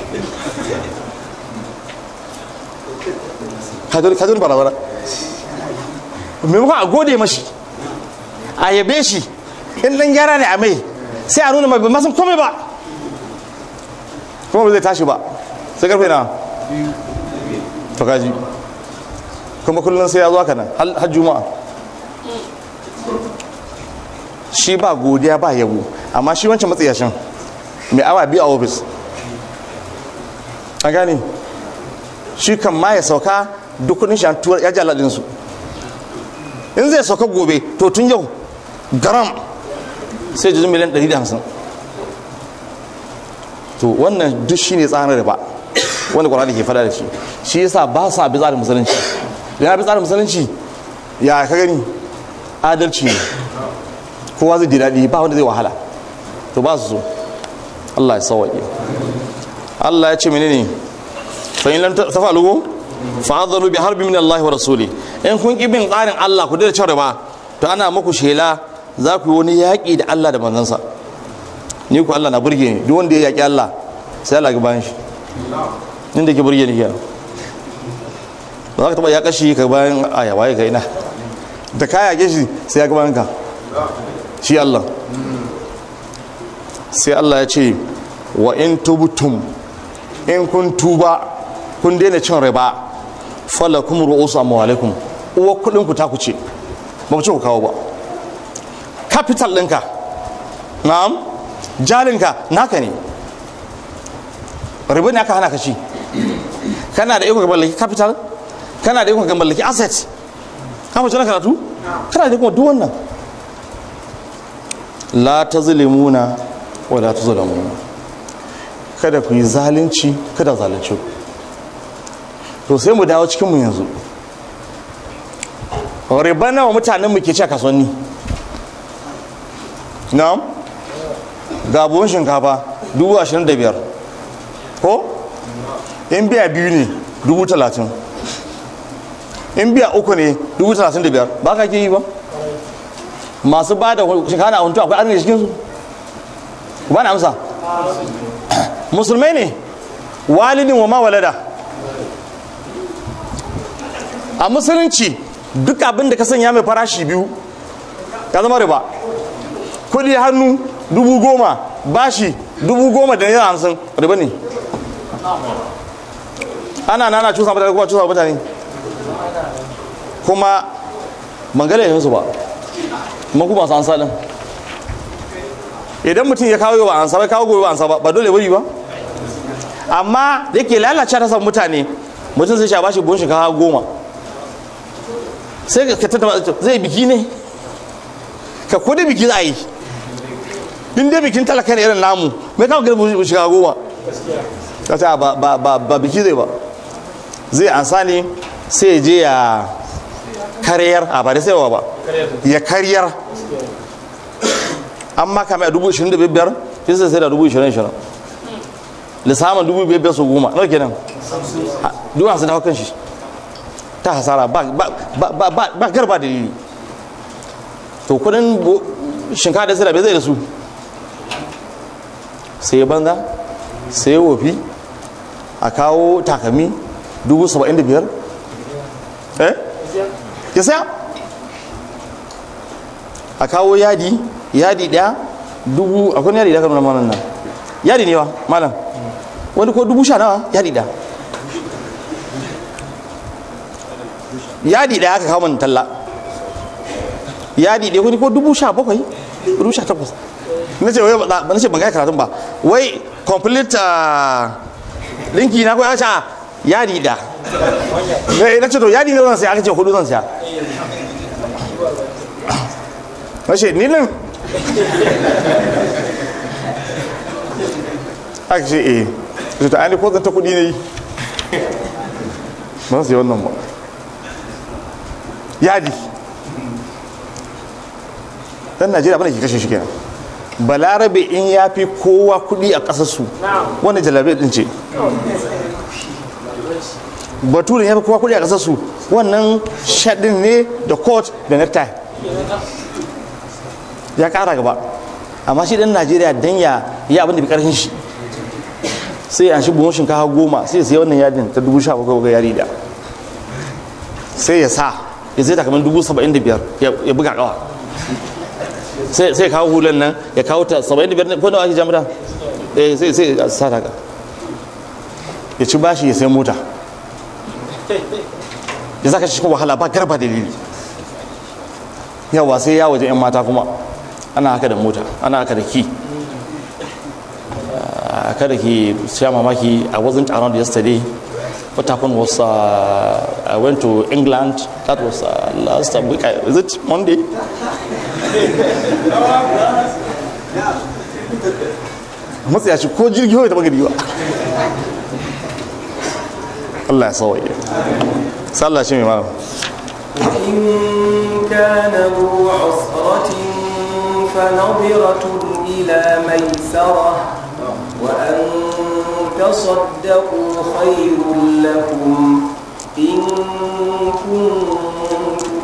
ka zo barazana maimakon a gode mashi a yabe shi in dan gyara ne a mai sai a nuna mai ba masan komai ba kuma ba zai tashi ba sai karfe na to kaji kuma kullum sai ya zo haka nan har juma'a shi ba godiya ba yabo amma shi wancan matsayashin mai awa biyu a ofis an gane shi kan ma ya sauka duk kudin shi an tuwar ya ji aladinsu in zai sauka gobe to tun yau garam sai jijin miliyan 150 to wannan duk shi ne tsarin riba wanda kwanaki ke fada da shi shi yasa ba su abi tsarin musulunci yana bi tsarin musulunci ya ka gani adalci ne kowa zai ji daɗi ba wanda zai wahala to ba su so Allah ya sawaƙe Allah ya ce menene fa in lam tafalu fa adharu bi harbi min Allah wa rasuli in kun ki bin tsarin Allah ku da cewa ba to ana muku shela za ku yi wani yaƙi da Allah da manzansa ni ku Allah na burge ni duk wanda ya yaƙi Allah sai Allah ga bayan shi inda ke burge ni kenan ba za ka taɓa ya kashi ka bayan aya waye ka ina da ka yaƙe shi sai ya ga bayan ka shi Allah sai Allah ya ce wa in tubtum in kun tuba kun daina cin riba falakum ru'usu amwalikum uwa kudin ku ta ku ce ba ku ce ku kawo ba capital ɗinka na'am jalinka naka ne riba ne aka hana ka ci kana da iko ka mallaki capital kana da iko ka mallaki asset ka mace na karatu kana da iko duk wannan la tazlimuna wa la tuzlamuna kada ku yi zalunci kada zalunci to sai mu dawo cikin mu yanzu riba nawa mutanen mu ke ci a kasuwanni na'am ga buhun shinkafa dubu ashirin da biyar ko in biya biyu ne dubu talatin in biya uku ne dubu talatin da biyar ba ka ke yi ba masu ba da shinkafa na huntu akwai arziki cikinsu ba na amsa musulmai ne walidin wa ma walada a musulunci duk abin da ka sanya mai farashi biyu ya zama riba kudi hannu dubu goma bashi dubu goma da naira hamsin riba ne ana nana cusa mutane kuma cusa mutane kuma mangala yin su ba kuma kuma su ansa din idan mutum ya kawo ba ansa bai kawo gobe ba ansa ba ba dole bari ba amma da yake lalace ta san mutane mutum sai sha bashi buhun shinkafa goma sai ka tattama zai biki ne ka ko da biki za a yi in dai bikin talaka ne irin namu me kawo gari shiga goma ka ce ba ba ba ba biki zai ba zai ansa ne sai je ya karyar a ba da saiwa ba ya karyar an maka mai a dubu ishirin da biyar sai sai sai da dubu ishirin ishirin lissamin dubu biyar biyar su goma nawa kenan dubu hamsin da kan shi ta hasara ba ba ba ba garba dalili to kudin shinkafa da sai da bai zai da su sai banza sai wofi a kawo takami dubu saba'in da biyar eh ya saya a kawo yadi yadi daya dubu akwai yadi da kan nuna malam nan yadi ne wa malam wani ko dubu sha nawa yadi da yadi daya aka kawo man talla yadi daya wani ko dubu sha bakwai dubu sha takwas na ce wai ba na ce ban gaya karatun ba wai complete linki na kawai a yadi da na ce to yadi ne zan siya aka ce hudu zan siya na ce ni nan aka ce eh ce ta ainihin ko zan ta kudi ne yi ba su yi wannan ba yadi dan najeriya bane ke kashe shi kenan balarabe in ya fi kowa kudi a kasarsu wanda jalabe din ce baturin ya fi kowa kudi a kasarsu wannan shaɗin ne da court da necktie ya kara gaba amma shi dan najeriya dan ya yi abin da bi karfin shi sai an shi buhun shinkafa goma sai sai wannan yadin ta dubu sha bakwai ga yari da sai ya sa ya zai takamai dubu saba'in da biyar ya buga kawa sai kawo hulan nan ya kawo ta saba'in da biyar ko da ake jami'a eh sai sai ya sa ta ya ci bashi ya sai mota ya zaka cikin wahala ba garba dalili yawa sai ya waje 'yan mata kuma ana haka da mota ana haka da ki kada ki sha mamaki I wasn't around yesterday what happened was uh, I went to England that was uh, last week is it Monday matsa ya ci ko jirgi kawai taɓa gari ba Allah ya sawaye sallah shi mai malam إن كان ذو عسرة فنظرة إلى ميسرة وأن تصدقوا خير لكم إن كنتم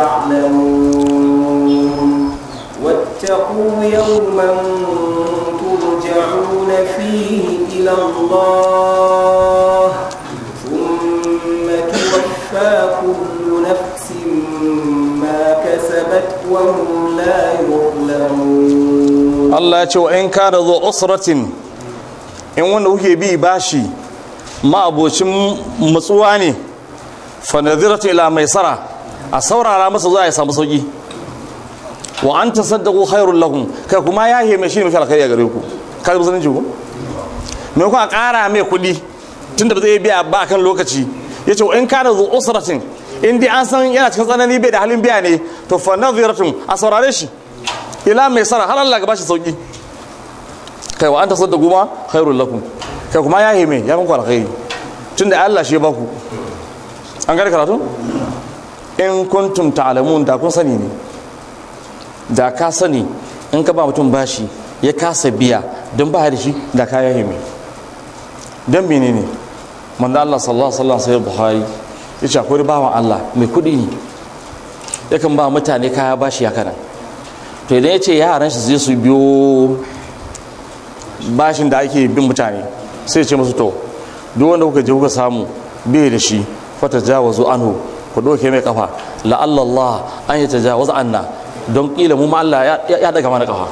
تعلمون واتقوا يوما ترجعون فيه إلى الله ثم توفى كل نفس ما كسبت وهم لا يظلمون Allah ya ce wa in kana zo usratin in wanda kuke bi bashi ma'abocin matsuwa ne fa nadhiratu ila maisara a saurara masa zuwa ya samu sauki wa an tasaddaqu khairul lakum kai kuma ya heme shi mafi alkhairi a gare ku ka ga musulunci ko me ku a ƙara mai kuɗi tunda ba zai biya ba kan lokaci yace wa in kana zo usratin in dai an san yana cikin tsanani bai da halin biya ne to fa nadhiratun a saurare shi ila mai sara har Allah ga bashi sauki kai wa anta sadda guma khairul lakum kai kuma ya hime ya muku alkhairi tunda Allah shi ya baku an gane karatu in kuntum ta'lamun da kun sani ne da ka sani in ka ba mutum bashi ya kasa biya don ba da shi da ka ya hime don menene manzo Allah sallallahu alaihi wasallam sai Buhari ya ce akwai bawan Allah mai kuɗi ne yakan ba mutane kaya bashi ya kana to idan ya ce yaran shi zai su biyo bashin da ake bin mutane sai ce musu to duk wanda kuka je kuka samu bai da shi fata jawazu anhu ku doke mai kafa la'alla Allah an yi tajawaz anna don kila mu ma Allah ya daga mana kafa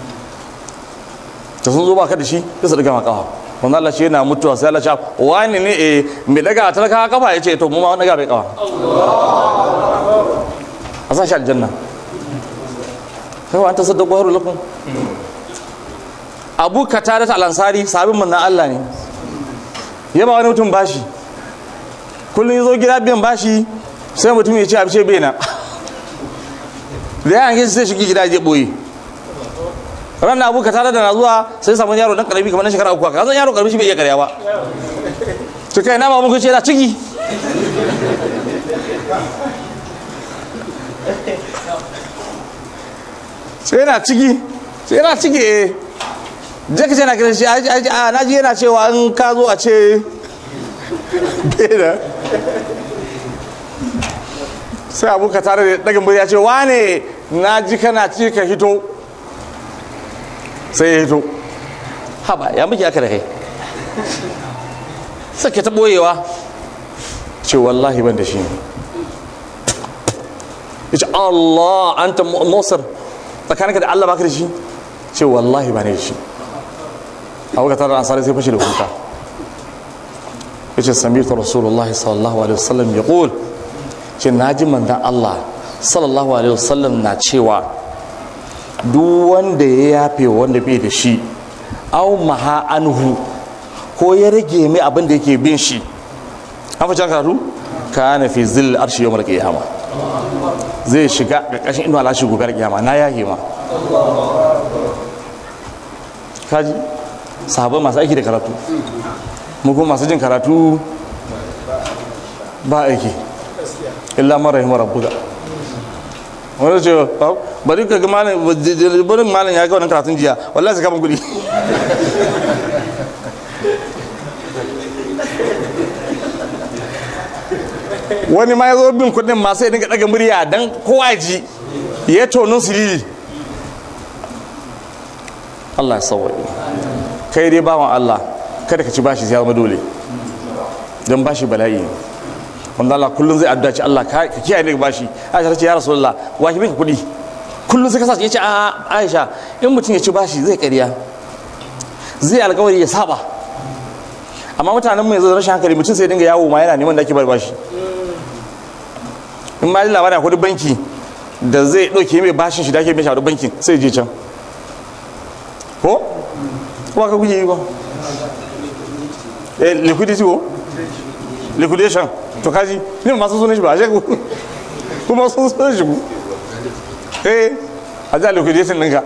ta sun zo baka da shi sai su daga mana kafa wanda Allah shi yana mutuwa sai Allah ya wani ne eh mai daga talaka kafa ya ce to mu ma wani daga bai kafa a sa shi aljanna kai an ta sadda gwaru lakum abu katarat al-ansari sabin manzon Allah ne ya ba wani mutum bashi kullum ya zo gida biyan bashi sai mutum ya ce abishe bai na da ya hange sai shigi gida je boye ranar abu ka tare da na zuwa sai samun yaro dan karami kamar na shekara uku ka zan yaro karami shi bai iya karya ba to kai na babu ku ce na ciki sai yana ciki sai yana ciki eh je ka ce na kiran shi a na ji yana cewa in ka zo a ce beda sai abu ka tare da dagin ya ce wane na ji kana ci ka hito sai ya hito haba ya muke aka da kai sake ta boyewa ce wallahi ban da shi ne ya ce Allah an ta musar tsakaninka da Allah baka da shi ce wallahi ba ne da shi abu ka tare da ansari sai fashe da kuka ya ce sami ta rasulullah sallallahu alaihi wasallam ya ƙul ce na ji manzan Allah sallallahu alaihi wasallam na cewa duk wanda ya yafe wanda bai da shi au maha anhu ko ya rage mai abin da yake bin shi an fi karatu ka na fi zil arshi yawmar qiyama zai shiga ƙarƙashin inuwa lashi gobe kiyama na yahe ma kaji sahabai masu aiki da karatu mu kuma masu jin karatu ba aiki illa mara rahimar rabbuka wani ce bari ka ga malam bari malam ya ga wannan karatun jiya wallahi sai ka ban kuɗi wani ma ya zo bin kuɗin ma sai dinga daga murya dan kowa ji ya tonin siriri Allah ya sauwaye kai dai bawan Allah kada ka ci bashi sai ya zama dole don bashi bala'i ne wanda Allah kullum zai addu'a ci Allah ka kiyaye daga bashi Aisha ta ce ya Rasulullah wa ki bika kuɗi kullum sai ka sa ya ce a Aisha in mutum ya ci bashi zai ƙarya zai alƙawari ya saba amma mutanen mu yanzu rashin hankali mutum sai dinga yawo ma yana neman da ake bar bashi in ma ji labarin akwai banki da zai ɗauke mai bashin shi da ake mai shaɗu bankin sai je can ko kuma ka kuke yi ba eh liquidity ko liquidation to kaji ne masu sunan shi ba a kuma sun sunan shi ku eh a ja liquidation ɗinka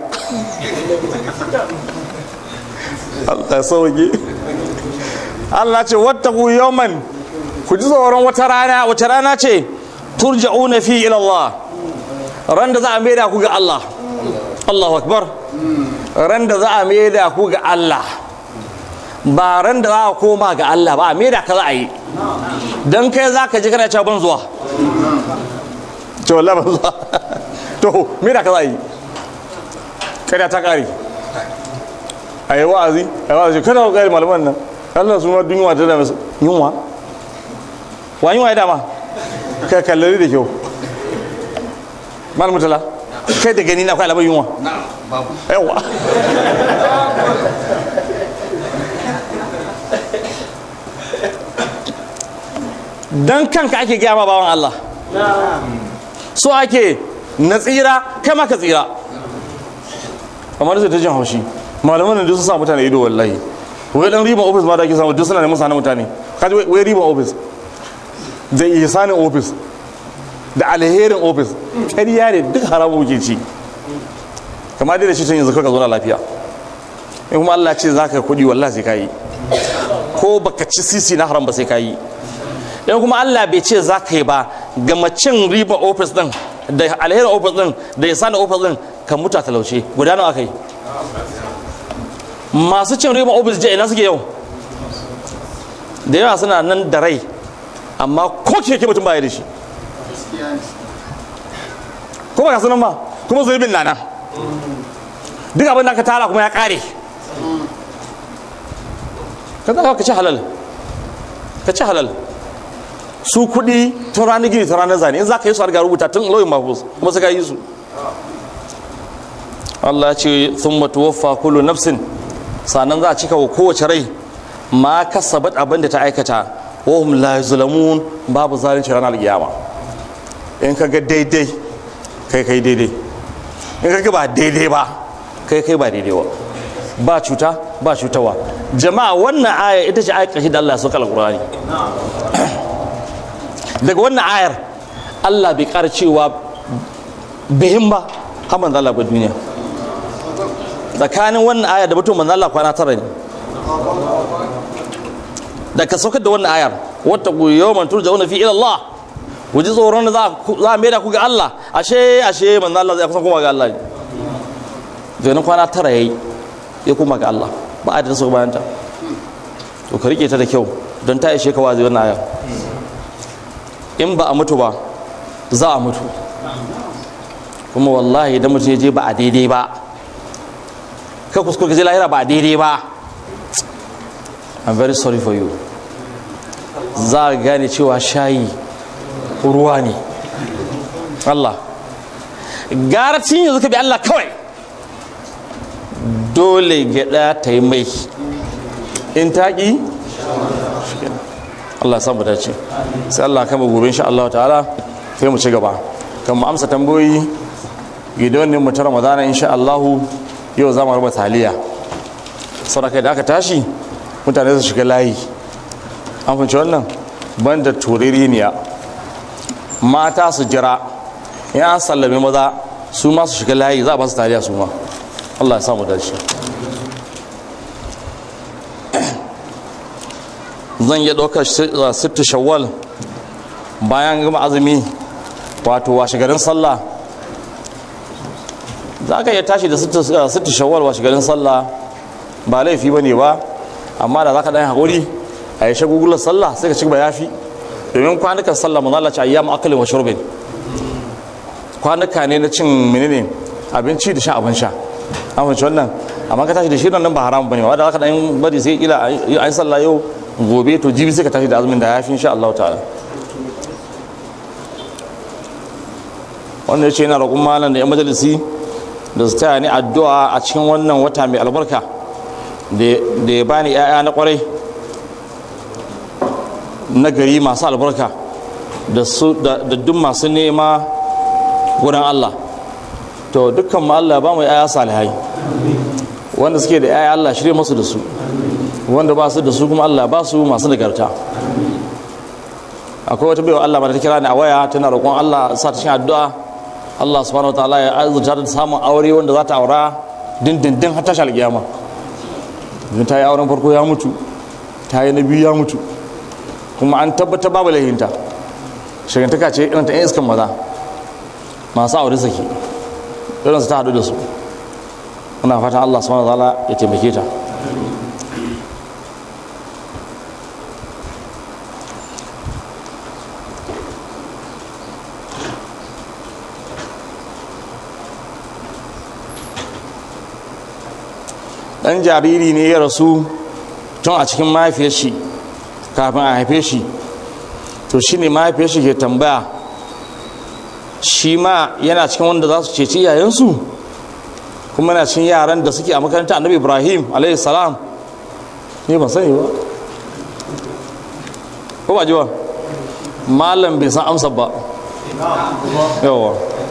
Allah sauki Allah ce wattaku yawman ku ji tsoron wata rana wata rana ce turja'una fi ila Allah ran da za a maida ku ga Allah Allahu akbar ran da za a maida ku ga Allah ba ran da za a koma ga Allah ba a maida ka za a yi dan kai za ka ji kana cewa ban zuwa to wallahi ban zuwa to maida ka za a yi kada ta kare a yi wa'azi a yi wa'azi kada ku kare malaman nan Allah su ma dun yunwa ta dama yunwa wa yunwa ya dama ka kallari da kyau malam mutala kai da gani na akwai alamar yunwa yawa dan kanka ake gaya ma bawan Allah so ake na tsira kai ma ka tsira amma da ta jin haushi malaman da su sa mutane ido wallahi wai dan riban office ma da ake samu duk suna neman sanin mutane kaji wai riban office da ihsanin office da alherin office ƙarya ne duk haramu muke ci kamar dai da shi tun yanzu ka zo na lafiya in kuma Allah ce zaka kuɗi wallahi sai kayi ko baka ci sisi na haram ba sai kayi in kuma Allah bai ce za ka yi ba ga macin riba office din da alherin office din da ihsanin office din ka mutu a talauce guda nawa kai masu cin riba office je ina suke yau da yawa suna nan da rai amma ko keke mutum baya da shi ko ba ka sanan ba kuma zurbin na nan duk abin da ka tara kuma ya kare ka zaka ka ci halal ka ci halal su kuɗi tun ranar gini tun ranar zane in za ka yi su har ga rubuta tun lauyin mafus kuma suka yi su Allah ce sun matuwaffa kullu nafsin sannan za a cika wa kowace rai ma kasabat abin da ta aikata wahum la yuzlamun babu zalunci ranar kiyama in ka ga daidai kai kai daidai in ka ga ba daidai ba kai kai ba daidai ba ba cuta ba cutawa jama'a wannan aya ita ce ayar ƙarshe da Allah ya sauka alƙur'ani daga wannan ayar Allah bai ƙara cewa bihin ba har manzo Allah ba duniya tsakanin wannan aya da mutum manzo Allah kwana tara ne da ka saukar da wannan ayar wata ku yawman turja'una fi ila Allah ku ji tsoron da za a maida ku ga Allah ashe ashe manzo Allah zai kusan koma ga Allah ne to kwana tara yayi ya koma ga Allah ba a da su bayan ta to ka rike ta da kyau don ta ishe ka wazi wannan aya in ba a mutu ba za a mutu kuma wallahi idan mutum ya je ba a daidai ba ka kuskure ka je lahira ba a daidai ba I'm very sorry for you za a gane cewa shayi ruwa ne Allah gara cin yanzu ka bi Allah kawai dole gyaɗa ta yi mai in taƙi Allah samu dace sai Allah kama gobe insha Allah ta'ala sai mu ci gaba kan mu amsa tambayoyi gidan ne mu ta Ramadana insha Allah yau za mu raba taliya saboda da aka tashi mutane su shiga layi an fahimci wannan banda turereniya mata su jira in an sallame maza su ma su shiga layi za a ba su taliya su ma Allah ya samu dace zan iya ɗaukar sittu shawwal bayan gama azumi wato washe garin sallah za ka iya tashi da sittu shawwal washe garin sallah ba laifi ba ne ba amma da za ka ɗan haƙuri a yi shagugular sallah sai ka ci gaba yafi domin kwanukan sallah mu zalace ayyamu akalin wa shurbin kwanuka ne na cin menene abinci da sha abin sha an fahimci wannan amma ka tashi da shirin nan ba haram bane ba da zaka dan bari sai kila ai sallah yau gobe to jibi sai ka tashi da azumin da yafi insha Allah ta'ala wannan yace yana roƙon malam da yan majalisi da su taya ni addu'a a cikin wannan wata mai albarka da ya bani 'ya'ya na kwarai na gari masu albarka da duk masu nema wurin Allah to dukkan mu Allah ba mu 'ya'ya salihai wanda suke da 'ya'ya Allah shirye masu da su wanda ba su da su kuma Allah ba su masu nagarta akwai wata baiwa Allah ba ta kira ni a waya tana roƙon Allah sa ta cikin addu'a Allah subhanahu wataala ya azurta ta samun aure wanda za ta aura dindindin har tashi alƙiyama idan ta yi auren farko ya mutu ta yi na biyu ya mutu kuma an tabbata babu laihinta shagantaka ce irin ta yan iskan maza masu aure saki irin su ta haɗu da su muna fatan Allah subhanahu wataala ya taimake ta dan jariri ne ya rasu tun a cikin mahaifiyar shi kafin a haife shi to shi ne mahaifiyar shi ke tambaya shi ma yana cikin wanda za su ceci iyayensu kuma yana cikin yaran da suke a makaranta annabi ibrahim alayhi salam ne ban sani ba ko ba ji ba malam bai san amsa ba yawa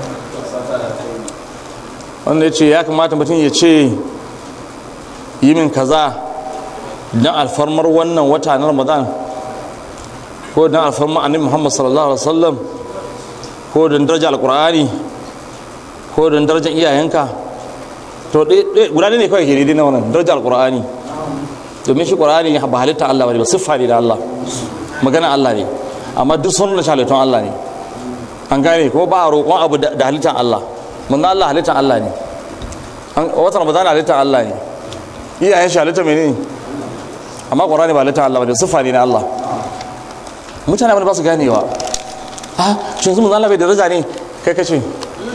wanda ya ce ya kamata mutum ya ce yi min kaza don alfarmar wannan wata na ramadan ko don alfarmar annabi muhammad sallallahu alaihi wasallam ko don daraja alkur'ani ko don darajar iyayenka to guda ne kawai ke daidai na wannan daraja alkur'ani domin shi qur'ani ba halitta Allah bane ba siffa ne da Allah magana Allah ne amma duk sun nuna halittun Allah ne an gane ko ba a roƙon abu da halittar Allah mun Allah halittar Allah ne watan ramadan halittar Allah ne iyayen shi halitta mene amma ƙwararri ba halitta Allah ba da siffa ne na Allah mutane ba su ganewa ha shi yanzu Allah bai daraja ne kai ka ce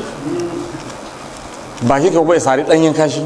baki ka bai sari ɗanyen kashi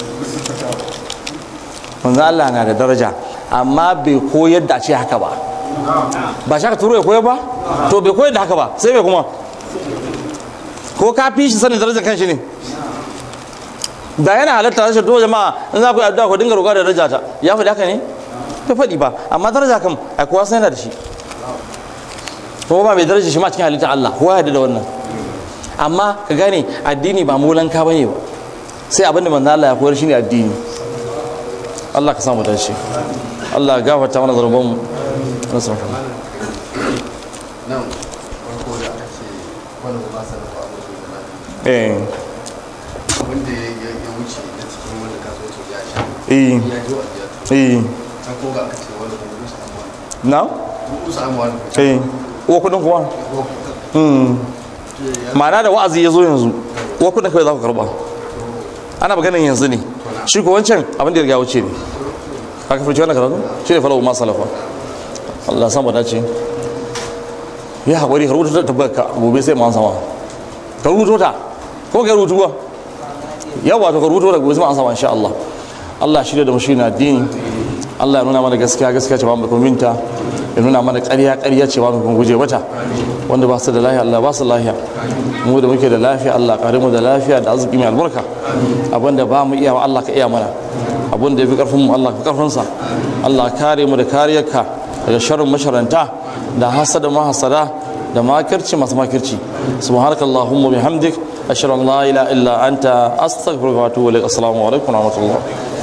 manzo Allah na da daraja amma bai koyar da a ce haka ba ba shi aka turo ya koyar ba to bai koyar da haka ba sai bai kuma ko ka fi shi sanin darajar kanshi ne da yana halatta rashin to jama'a in za ku yi addu'a ku dinga roƙa da daraja ta ya faɗi haka ne bai faɗi ba amma daraja kam ai kowa sai yana da shi kuma ba mai daraja shi ma cikin halittar Allah kowa ya da wannan amma ka gane addini ba molanka bane ba sai abinda manzo Allah ya koyar shine addini Allah ka samu dace Allah ya gafarta mana zarban mu nasu nan farko da aka ce wani ba sa da abu da eh wanda ya ya wuce na cikin wanda ka so ya sha eh ya ji wa ya eh ta ko ga aka ce wanda kuma musa amma na musa amma eh uwa kudin kuma hmm ma'ana da wa'azi ya zo yanzu uwa kudin kawai za ku karba ana maganin yanzu ne shi ko wancan abin da ya riga wuce ne ka kafirci wannan karatu shi ne falawo ma salafa Allah san bada ce ya haƙuri ka rubuta ta tabbaka gobe sai ma an sama ka rubuto ta ko ka rubutu ba yawa to ka rubuto ta gobe sai ma an sama insha Allah Allah shi da mu shi na addini Allah ya nuna mana gaskiya gaskiya ce ba mu kuminta ya nuna mana ƙarya ƙarya ce ba mu guje mata wanda ba su da lafiya Allah ba su lafiya mu da muke da lafiya Allah kare mu da lafiya da arziki mai albarka abinda ba mu iya wa Allah ka iya mana abinda ya fi karfin mu Allah ka karfin sa Allah kare mu da kariyarka daga sharrin masharanta da hasada mahasada da makirci masu makirci subhanakallahumma bihamdik ashhadu an la ilaha illa anta astaghfiruka wa atubu ilaik assalamu alaikum wa rahmatullah